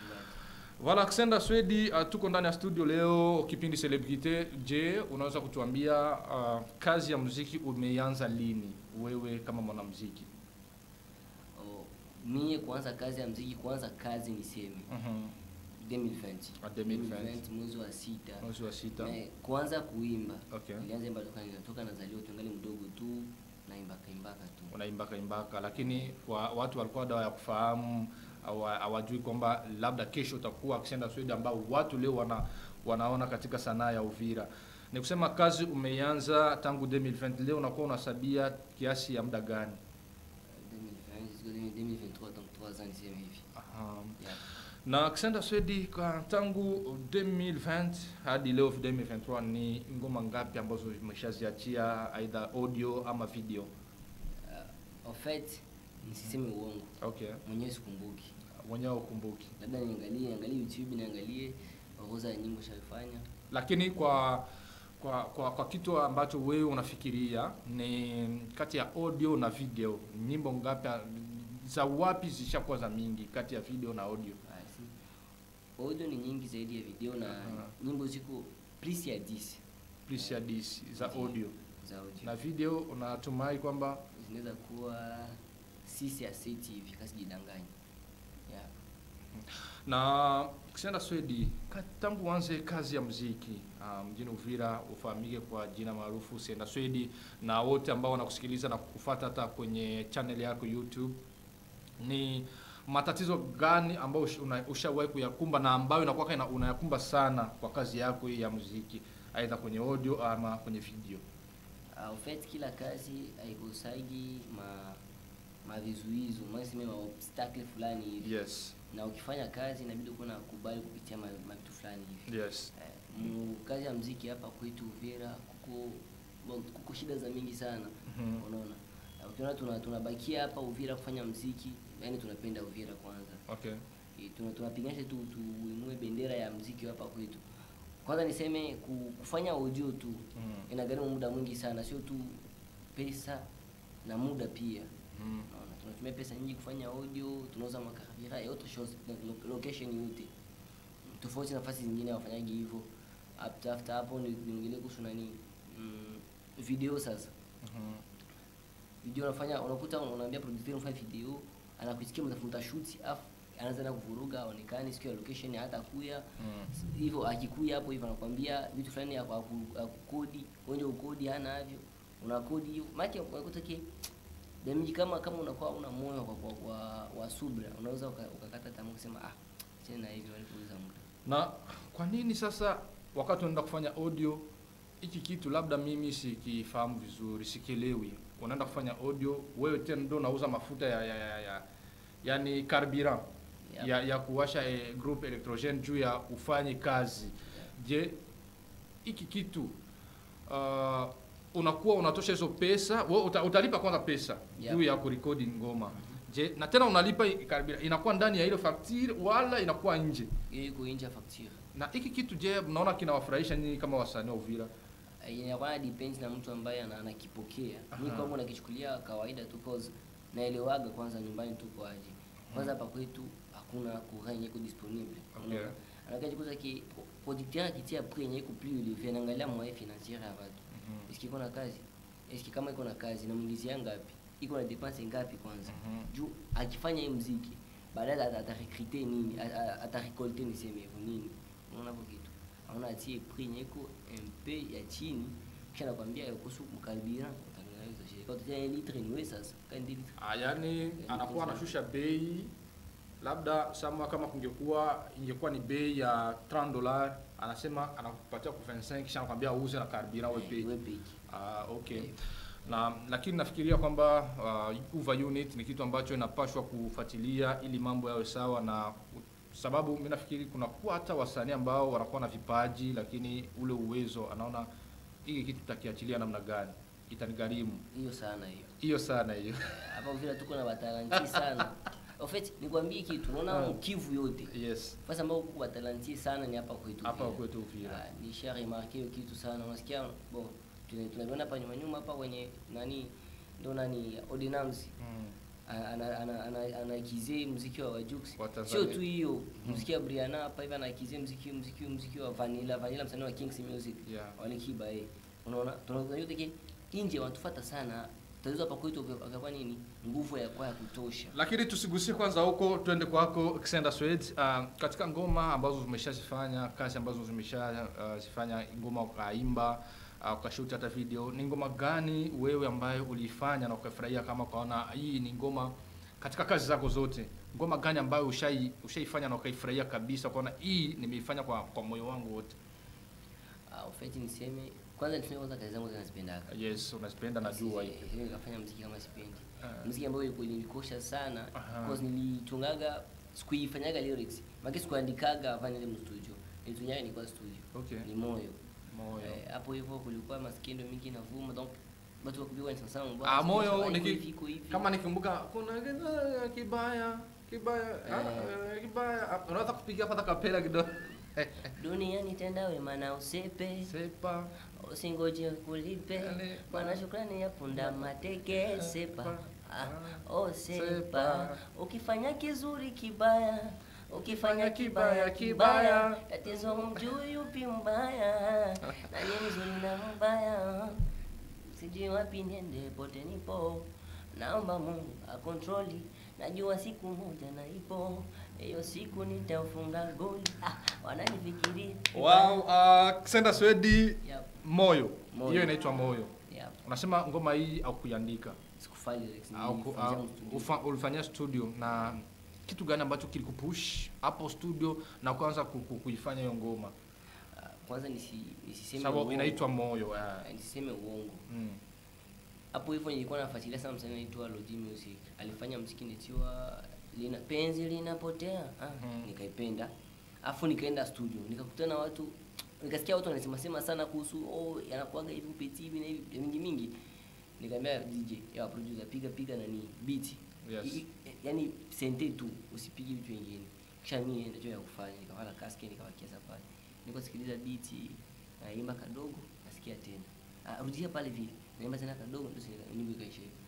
Voilà, Xenda Swedi, uh, tuko ndani ya studio leo kipindi Celebrity. Je, unaweza kutuambia uh, kazi ya muziki umeianza lini wewe kama mwanamuziki? Oh, mie kuanza kazi ya mziki kuanza kazi niseme Mhm. 2020 Ah, 2020. mwezi wa sita Mwezi wa sita. Eh, kuanza kuimba Okay. nilianza imba toka ninatoka nazaliwa tungali mdogo tu naimbaka imbaka tu unaimbaka imbaka, lakini wa, watu walikuwa dawa ya kufahamu hawa- hawajui kwamba labda kesho utakuwa akisenda Sweden ambao watu leo wana, wanaona katika sanaa ya Uvira. Ni kusema kazi umeianza tangu 2020 leo unakuwa unasabia kiasi ya muda gani? 2020 jusqu'à 2023 donc 3 ans niseme hivi Aha. yeah. Na Kisenda Swedi kwa tangu 2020 hadi leo 2023 ni ngoma ngapi ambazo umeshaziachia aidha audio ama video? Uh, en fait nisiseme uongo Okay. mwenyewe sikumbuki Mwenyewe ukumbuki. labda niangalie niangalie youtube niangalie orodha ya nyimbo shafanya lakini kwa kwa, kwa kwa kitu ambacho wewe unafikiria ni kati ya audio na video nyimbo ngapi za wapi zishakuwa za mingi kati ya video na audio Ah, si. audio ni nyingi zaidi ya video na Aha. nyimbo ziko plus ya 10 plus ya disi za Ndiyo. audio za audio na video unatumai kwamba zinaweza kuwa 6 ya 7 hivi kasi jidanganya yeah. na kisenda Swedi ka- tangu uanze kazi ya muziki ah, mjini Uvira ufahamike kwa jina maarufu Senda Swedi, na wote ambao wanakusikiliza na kukufuata hata kwenye channel yako YouTube, ni matatizo gani ambayo ush- una- ushawahi kuyakumba na ambayo inakuwa ina- unayakumba sana kwa kazi yako hii ya muziki, aidha kwenye audio ama kwenye video? Uh, en fait kila kazi haikosagi ma mavizuizo maseme maobstacle fulani hivi Yes, na ukifanya kazi inabidi kuwa nakubali kupitia ma- mavitu fulani hivi yes. Eh, mu kazi ya mziki hapa kwetu Uvira kuko bon, kuko shida za mingi sana Mhm. unaona Na ukiona tuna tunabakia hapa Uvira kufanya mziki yani tunapenda Uvira kwanza Okay. Eh, tuna tunapiganisha tu tuinue bendera ya mziki hapa kwetu kwanza niseme ku- kufanya audio tu Mhm. inagharimu muda mwingi sana sio tu pesa na muda pia Mhm. Unaona, tunatumia pesa nyingi kufanya audio tunauza makaribira ya auto shows na lo- location yote tofauti na nafasi zingine wafanyagi hivyo after after hapo ni ningine kuhusu nani mm, video sasa Mhm. video unafanya unakuta unaambia producer unafanya video anakusikia mtafuta shoot afu anaanza na kuvuruga aonekane siku ya location hata kuya Mhm. hivyo akikuya hapo hivyo anakwambia vitu fulani ya kwa ku- ya kukodi wenye ukodi hana havyo unakodi hiyo maana unakuta ki damage kama kama unakuwa una moyo kwa, kwa, kwa wa subra unaweza uka- ukakata tamaa kusema ah cheni na hivi walipouza muda na kwa nini sasa wakati unaenda kufanya audio hiki kitu labda mimi sikifahamu vizuri sikielewi unaenda kufanya audio wewe tena ndo unauza mafuta ya, ya, ya, ya yani carburant Yep. ya, ya kuwasha eh, group electrogene juu ya ufanye kazi je hiki kitu uh, unakuwa unatosha hizo pesa wewe uta, utalipa kwanza pesa Yep. juu ya kurekodi ngoma je na tena unalipa i- carburant inakuwa ndani ya ile facture wala inakuwa nje hiyo iko nje ya facture na hiki kitu je mnaona kinawafurahisha nyinyi kama wasanii wa Uvira Eh, inakuwa na depends na mtu ambaye ana- anakipokea mi Aha. kwangu nakichukulia kawaida tu cause naelewaga kwanza nyumbani tuko aje kwanza hapa kwetu hakuna courant yenye iko disponible Okay. Unaona? anakaji kuza ki producteur akitia prix yenye iko plus élevé anaangalia moyen financier ya watu Mhm. eski iko na kazi eski kama iko na kazi namwingizia ngapi iko na dépense ngapi kwanza Mhm. juu akifanya hii mziki baadaye ata- atarekrite nini a- a- atarekolte niseme hivyo nini unaona hapo kitu aona atie prix yenye iko mp ya chini kisha nakwambia kuhusu mkaribira utangaza shirika kwa utatia litre ni wewe sasa kandi litre Ah, yani anakuwa anashusha bei labda sama kama kungekuwa ingekuwa ni bei ya 30 dollars anasema anakupatia kwa 25 kisha anakwambia uuze na carburant wewe pay. wewe peki Ah, okay. Eh. Na lakini nafikiria kwamba uh, Uva unit ni kitu ambacho inapashwa kufuatilia ili mambo yawe sawa, na sababu mimi nafikiri kuna kuwa hata wasanii ambao wanakuwa na vipaji lakini ule uwezo anaona hiki kitu tutakiachilia namna gani, itanigharimu hiyo sana hiyo hiyo sana hiyo. hapa vile tuko na watalanti sana en fait nikwambie kitu unaona Ah. mkivu yote Yes, fasi ambao kuko watalanti sana ni hapa kwetu hapa Uvira. kwetu Uvira. Ah, nisha remarke hiyo kitu sana unasikia bon tuna- tunaviona hapa nyuma nyuma hapa kwenye nani ndo nani ordinance Mm. ana ana ana anaikizie muziki wa Wajux Wa Tanzania. sio tu hiyo muziki wa Briana hapa hivi anaikizie muziki muziki muziki wa Vanilla Vanilla msanii wa Kings Music Yeah. wale kiba eh unaona tunaona yote ki nje wanatufuata sana tatizo hapa kwetu akakuwa nini nguvu ya kwa ya kutosha lakini tusigusike kwanza huko twende kwako Xenda Swed uh, katika ngoma ambazo zimeshazifanya kazi ambazo zimeshazifanya uh, ngoma ukaimba uh, ukashuti hata video ni ngoma gani wewe ambayo uliifanya na ukafurahia kama ukaona hii ni ngoma katika kazi zako zote ngoma gani ambayo ushai ushaifanya na ukaifurahia kabisa ukaona hii nimeifanya kwa, kwa moyo wangu wote uh, ufeti niseme kwanza niseme kwanza kazi zangu zinazipendaka yes unazipenda najua hivi Siwezi nikafanya mziki kama sipendi Ah. mziki ambayo ilikuwa nilikosha sana Aha. because nilitungaga sikuifanyaga lyrics maki sikuandikaga hapa nile mstudio nilitunyaga nilikuwa studio okay ni moyo moyo Eh, hapo hivyo kulikuwa maskendo mingi navuma donc watu wakupigwa ni sana Ah, moyo iko niki- hivi, iko hivi. kama nikumbuka kuna kibaya kibaya kibaya ah, eh, kibaya Ah, unaweza kupiga hapa hata kapela kidogo duniani tenda wema na usepe sepa usingoje kulipe Yale- bwana shukrani ya punda mateke sepa ah, oh sepa Sepa. ukifanya kizuri kibaya ukifanya kibaya, kibaya kibaya. kibaya tatizo humjui yupi mbaya nani mzuri na mbaya sijui wapi niende pote nipo naomba mungu akontroli najua siku moja na ipo hiyo siku nitaufunga goli ah, wananifikiria wow uh, Xenda Swedi Yep, moyo Moyo. hiyo inaitwa moyo yep. unasema ngoma hii au kuiandika sikufanya lyrics, au ku- nilifanyia au- mstudio. ufa- ulifanyia studio na kitu gani ambacho kilikupush hapo studio na kuanza ku- ku- kuifanya hiyo ngoma Ah, kwanza nisi, nisiseme sababu uongo. inaitwa moyo ah. Ah, nisiseme uongo mm. hapo hivyo nilikuwa nafuatilia sana msanii anaitwa Lodi Music alifanya mziki nitiwa lina penzi linapotea ah, Mhm. nikaipenda afu nikaenda studio nikakutana na watu nikasikia watu wanasema sema sana kuhusu oh yanakuaga hivi upeti hivi na hivi vitu mingi mingi nikamwambia DJ ya producer piga piga nani beat Yes. I- i- yani sente tu usipige vitu vingine kisha mimi ndio ya kufanya nikawala kaske nikawakia pale niko sikiliza beat naimba kadogo nasikia tena ah, rudia pale vile naimba tena kadogo ndio sina- nyimbo ikaisha hivyo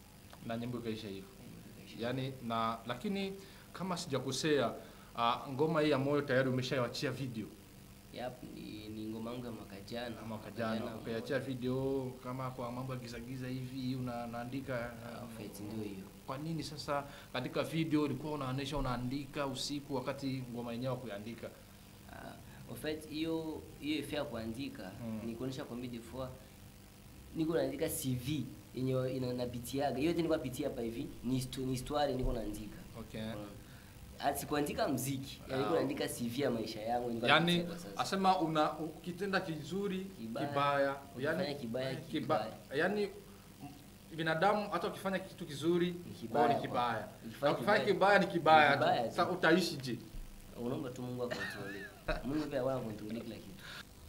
na nyimbo ikaisha hivyo Eh, nyimbo ikaisha hivyo. yani na lakini kama sijakosea uh, ngoma hii ya moyo tayari umeshaiachia video Yap, ni, ni ngoma yangu ya mwaka jana mwaka jana ukaiachia video kama kwa mambo ya gizagiza hivi una- unaandika Ah, uh, Fate ndio hiyo kwa nini sasa katika video ulikuwa unaonesha unaandika usiku wakati ngoma yenyewe kuiandika Ah, en fait hiyo hiyo effet ya kuandika Mm. ni kuonesha kwamba des fois niko naandika CV yenye ina napitiaga hiyo yote nilikuwa napitia hapa hivi ni histo- ni histoire niko naandika okay Unaona? Ah, sikuandika mziki yani niko Ah. naandika CV ya maisha yangu nilikuwa yani napitia kwa sasa. asema una ukitenda kizuri Kibaya. kibaya, Ukifanya kibaya, kiba- yani m- binadamu hata ukifanya kitu kizuri kibaya kwao ni kwa- kibaya ukifanya na ukifanya kibaya, kibaya ni kibaya ni kibaya tu tu. sasa utaishi je unaomba tu Mungu akontrole Mungu pia wana control kila kitu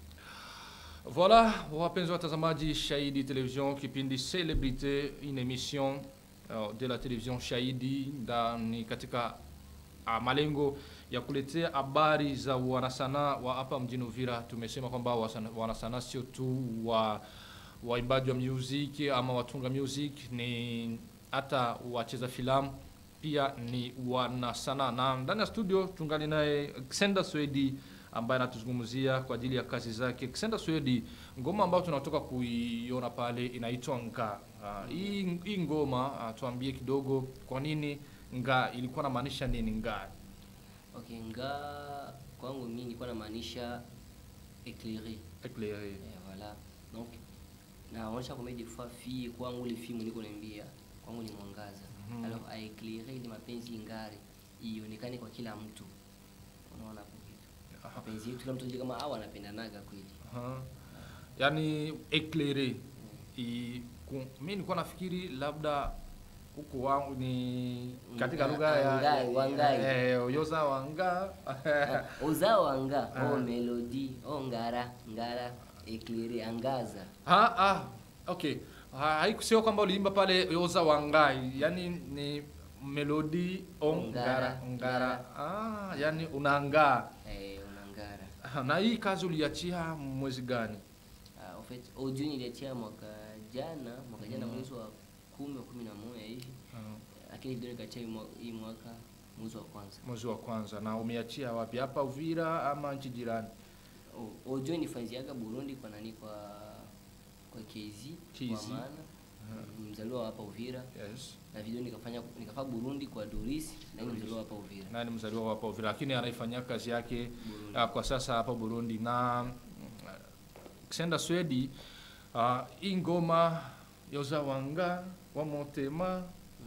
Voilà, wapenzi watazamaji Shahidi Television, kipindi Celebrite, une émission uh, de la television Shahidi ndani katika uh, malengo ya kuletea habari za wanasanaa wa hapa mjini Uvira. Tumesema kwamba wasana- wanasanaa sio tu wa waimbaji wa music ama watunga music, ni hata wacheza filamu pia ni wanasanaa, na ndani ya studio tungali naye Xenda Swedi ambaye anatuzungumzia kwa ajili ya kazi zake. Xenda Swedi, ngoma ambayo tunatoka kuiona pale inaitwa Nga. Uh, hii, hii ngoma uh, tuambie kidogo kwa nini Nga ilikuwa namaanisha nini Nga? okay nga kwangu mimi nilikuwa namaanisha éclairé Eclairé. Eh, voilà donc naonyesha kwamba des fois fille kwangu ile fimu niko naambia kwangu ni mwangaza Mhm. alors a éclairer ile mapenzi ingare ionekane kwa kila mtu unaona hapo kitu Aha. mapenzi yetu kila mtu ajue kama hao wanapendanaga kweli Aha. Yaani eclairé. I- ku- Mimi nilikuwa nafikiri labda huko wangu ni katika Nga- lugha ya Wangai, Wangai. eh, yoza wanga uzao anga Ah. oh melody oh ngara ngara éclairer angaza Ah, ah, okay. Ha- Haikusema kwamba uliimba pale Yoza Wangai, yani ni melodi ongara Ongara, ngara. Ah, yani unaangaa. eh unangara Ah, Na hii kazi uliachia mwezi gani? Ah, en fait audio niliachia mwaka jana mwaka jana Mhm. mwezi wa kumi wa kumi na moja hivi lakini video nikachia hii mwa- hii mwaka mwezi wa kwanza Mwezi wa kwanza. Na umeachia wapi? Hapa Uvira ama nchi jirani? O- audio nifanziaga burundi kwa nani kwa kwa kz KZ. kwa maana Ni mzaliwa wa hapa Uvira Yes. na video nikafanya nikafanya Burundi kwa Doris na ni mzaliwa wa hapa Uvira. naye ni mzaliwa wa hapa Uvira, lakini anaifanyia kazi yake uh, kwa sasa hapa Burundi na mm, Ksenda Swedi uh, hii ngoma yozawanga wa motema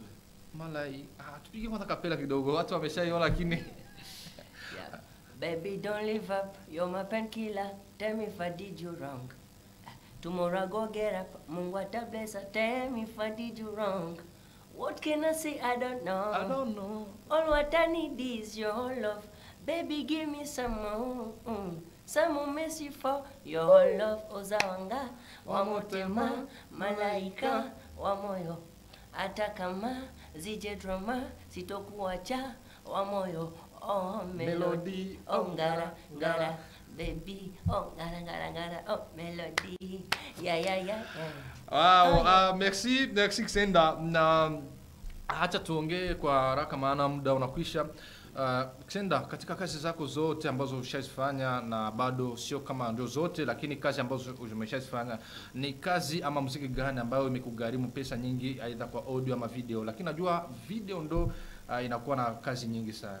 malai ah, tupige kwanza kapela kidogo, watu wameshaiona lakini Yeah. Baby, don't live up. You're my painkiller. Tell me if I did you wrong. Tomorrow I go get up. Mungu ata bless her. Tell me if I did you wrong. What can I say? I don't know. I don't know. All what I need is your love. Baby, give me some more. Mm. Some more mercy for your love. Ozawanga, wa motema, malaika, wa moyo. Hata kama zije drama, sitokuacha, wa moyo. Oh, melody. Melody, Oh, ngara, ngara. Baby, oh, ngara, ngara, ngara. Oh, melody. Yeah, yeah, yeah, yeah. Wow, Ah, uh, merci, merci Ksenda. Na acha tuongee kwa haraka maana muda unakwisha. Uh, Ksenda, katika kazi zako zote ambazo ushazifanya na bado sio kama ndio zote, lakini kazi ambazo umeshazifanya ni kazi ama muziki gani ambayo imekugharimu pesa nyingi, aidha kwa audio ama video? Lakini najua video ndo uh, inakuwa na kazi nyingi sana.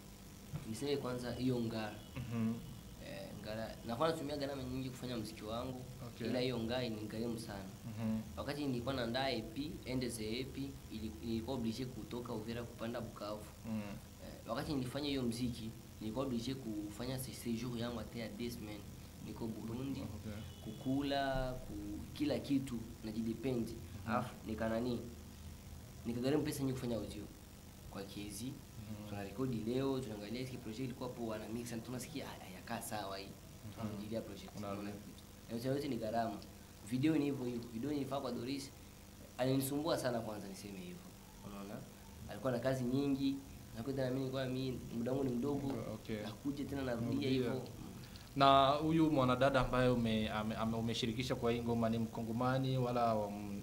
Niseme kwanza hiyo ngara. Mhm. Eh, ngara nakuwa natumia gharama nyingi kufanya mziki wangu Okay. ila hiyo ngaa inigharimu sana Mhm. wakati nilikuwa naandaa EP ende ze EP ili- nilikuwa oblige kutoka Uvira kupanda Bukavu Mm. eh, wakati nilifanya hiyo mziki nilikuwa oblige kufanya se- séjour yangu hata ya deux semaines niko Burundi Okay. kukula ku, kila kitu najidependi alafu nikanani nikagharimu pesa nyingi kufanya audio kwa kiezi tunarekodi leo tunaangalia hiki project ilikuwa poa na mix na tunasikia "Ah, hayakaa sawa hii tunarudilia project Unarudia. unaona kitu yote yote ni gharama video ni hivyo hivyo video nilifaa kwa Doris alinisumbua sana kwanza niseme hivyo unaona alikuwa na kazi nyingi na kwa tena mimi nilikuwa mimi muda wangu ni mdogo Okay. nakuja tena narudia Narudia. hivyo na huyu mwanadada ambaye ume, ame, ame, umeshirikisha kwa hii ngoma ni mkongomani wala um,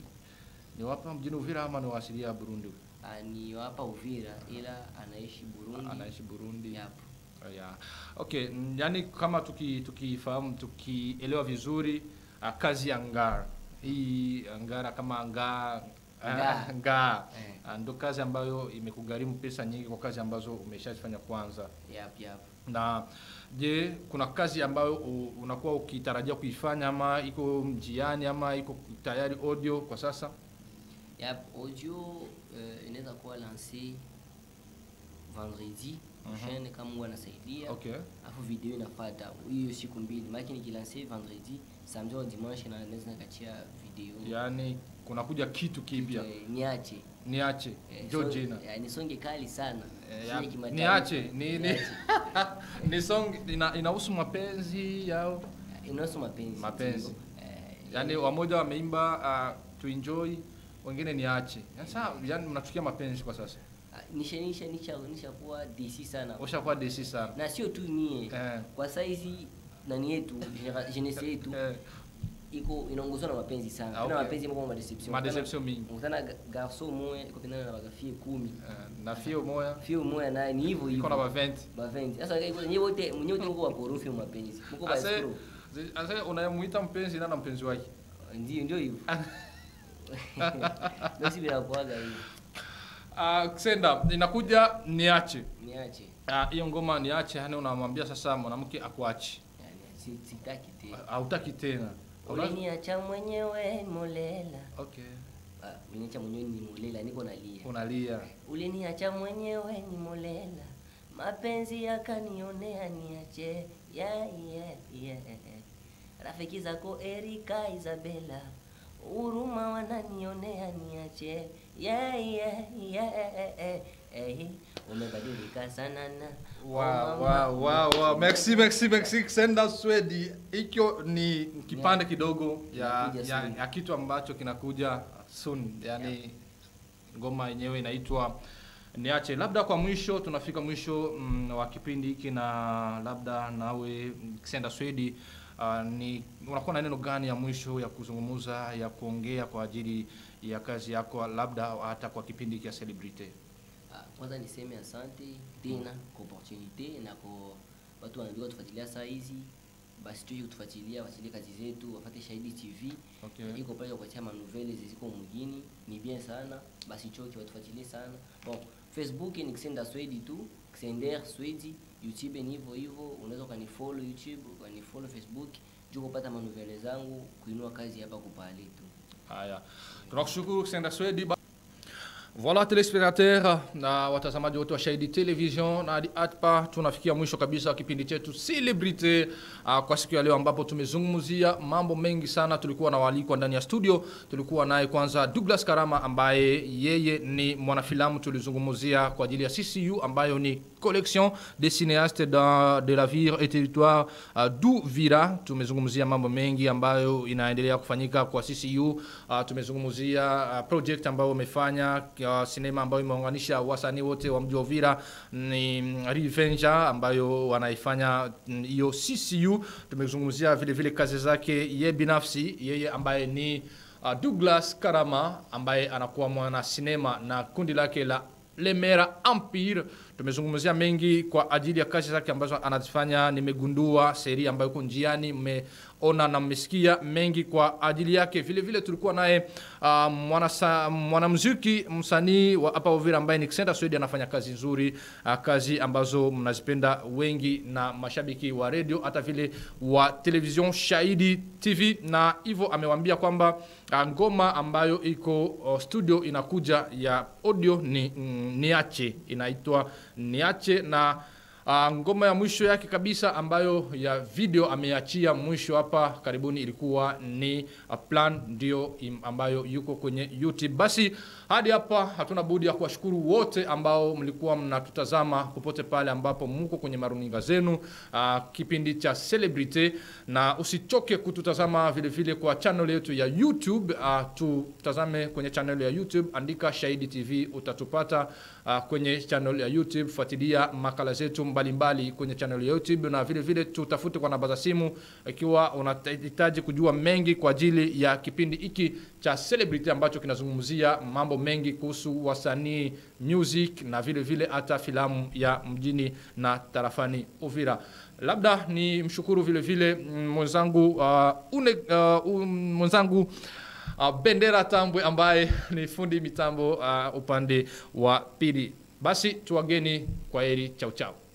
ni wapa mjini Uvira ama ni waasilia ya Burundi? Ah, ni hapa Uvira ila anaishi Burundi Anaishi Burundi. Yapo. Yeah. Okay, mm, yani kama tuki tukifahamu tukielewa vizuri uh, kazi ya Ngara hii Ngara kama Ngara Ngaa. Ngaa Eh. Ah, ndo kazi ambayo imekugharimu pesa nyingi kwa kazi ambazo umeshazifanya kwanza. yap yap Na je, kuna kazi ambayo u- unakuwa ukitarajia kuifanya ama iko mjiani ama iko tayari audio kwa sasa? yap audio uh, inaweza kuwa lancé vendredi prochaine kama Mungu anasaidia Okay. alafu video inafuata hiyo siku mbili maana nikilanse vendredi samedi au dimanche na naweza nikachia video Yaani kunakuja kitu kipya. Eh, niache Niache. Eh, Njo song- jina. eh, ni songe kali sana Eh, Sio ya- ya kimataifa. niache ni ni Niache. ni song ina, inahusu mapenzi yao inahusu mapenzi Mapenzi. ndio. Eh, yaani wamoja wameimba uh, to enjoy wengine niache sasa yani mnachukia mapenzi kwa sasa ah, nisha nisha nisha nisha kuwa DC sana ushakuwa desi sana na sio tu mie Eh. kwa saizi nani yetu genera- jeunesse yetu Eh, iko inaongozwa na mapenzi sana Ah, tena okay. mapenzi mko madeception Madeception mingi. mkutana garçon moya iko tena na bagafie kumi eh, na fio moya fio moya naye ni hivyo hivyo iko na baventi bavendi sasa iko nyewe wote nyewe wote mko wakorofi wa mapenzi mko ba ase escrow zi- ase unayemuita mpenzi na na mpenzi wake ndio ndio hivyo ndio si bila kuaga hivi uh, Ksenda inakuja niache niache Ah, hiyo ngoma niache yani unamwambia sasa mwanamke akuache yani si- sitaki tena hautaki tena Una- uliniacha mwenyewe molela okay ah uliniacha mwenyewe ni molela niko nalia unalia uliniacha mwenyewe ni molela mapenzi yakanionea niache yeah, yeah, yeah. rafiki zako Erika Isabela huruma wananionea niache yeah, yeah, yeah, eh, eh. umebadilika sana na Wow, wow, wow, wow. Merci, merci, merci Ksenda Swedi. Hikyo ni kipande kidogo ya, Inakuja ya, soon. ya kitu ambacho kinakuja soon. Yani ngoma yenyewe inaitwa Niache. Labda kwa mwisho tunafika mwisho mm, wa kipindi hiki na labda nawe mm, Ksenda Swedi uh, ni unakuwa na neno gani ya mwisho ya kuzungumza ya kuongea kwa ajili ya kazi yako labda hata kwa kipindi hiki ya Celebrity? Ah, kwanza niseme asante tena kwa opportunity na kwa watu wanajua tufuatilia saa hizi basi tuje kutufuatilia wafuatilie kazi zetu wafate shahidi tv Okay. iko pale kupatia manovele ziziko mgini ni bien sana basi choki watufuatilie sana bon facebook ni kisenda swedi tu kisender swedi youtube ni hivyo hivyo unaweza ukanifollow youtube ukanifollow facebook juu kupata manovele zangu kuinua kazi hapa kupale tu Haya, tunakushukuru Kusenda Swedi. Ba- Voilà telespectateur na watazamaji wote wa Shahidi Television na hadi hapa tunafikia mwisho kabisa wa kipindi chetu Celebrity uh, kwa siku ya leo ambapo tumezungumzia mambo mengi sana. Tulikuwa na waalikwa ndani ya studio, tulikuwa naye kwanza Douglas Karama ambaye yeye ni mwanafilamu, tulizungumzia kwa ajili ya CCU ambayo ni collection des cinéastes dans, de la ville et territoire uh, d'Uvira. Tumezungumzia mambo mengi ambayo inaendelea kufanyika kwa CCU. Uh, tumezungumzia uh, project ambayo umefanya uh, sinema ambayo imeunganisha wasanii wote wa mji wa Uvira ni mm, Revenger ambayo wanaifanya mm, hiyo CCU. Tumezungumzia vile vile kazi zake ye binafsi, yeye ambaye ni uh, Douglas Karama ambaye anakuwa mwana sinema na kundi lake la Lemera Empire. Tumezungumzia mengi kwa ajili ya kazi zake ambazo anazifanya. Nimegundua seri ambayo iko njiani, mmeona na mmesikia mengi kwa ajili yake. Vile vile tulikuwa naye uh, mwanasa- mwanamuziki msanii wa hapa Uvira ambaye ni Xenda Swedi, anafanya kazi nzuri uh, kazi ambazo mnazipenda wengi na mashabiki wa radio hata vile wa television Shahidi TV, na hivyo amewaambia kwamba uh, ngoma ambayo iko uh, studio inakuja ya audio ni mm, niache inaitwa niache na uh, ngoma ya mwisho yake kabisa ambayo ya video ameachia mwisho hapa karibuni ilikuwa ni uh, plan ndio im- ambayo yuko kwenye youtube basi hadi hapa hatuna budi ya kuwashukuru wote ambao mlikuwa mnatutazama popote pale ambapo mko kwenye maruninga zenu uh, kipindi cha celebrity na usichoke kututazama vile vile kwa channel yetu ya youtube uh, tutazame kwenye channel ya youtube andika shahidi tv utatupata uh, kwenye channel ya youtube fuatilia makala zetu mbalimbali kwenye channel ya youtube na vile vile tutafute kwa namba za simu ikiwa unahitaji kujua mengi kwa ajili ya kipindi hiki cha celebrity ambacho kinazungumzia mambo mengi kuhusu wasanii music na vile vile hata filamu ya mjini na tarafani uvira labda ni mshukuru vile vile mm, mwenzangu uh, une, uh, um, mwenzangu uh, bendera tambwe ambaye ni fundi mitambo uh, upande wa pili basi tuwageni kwa heri chao chao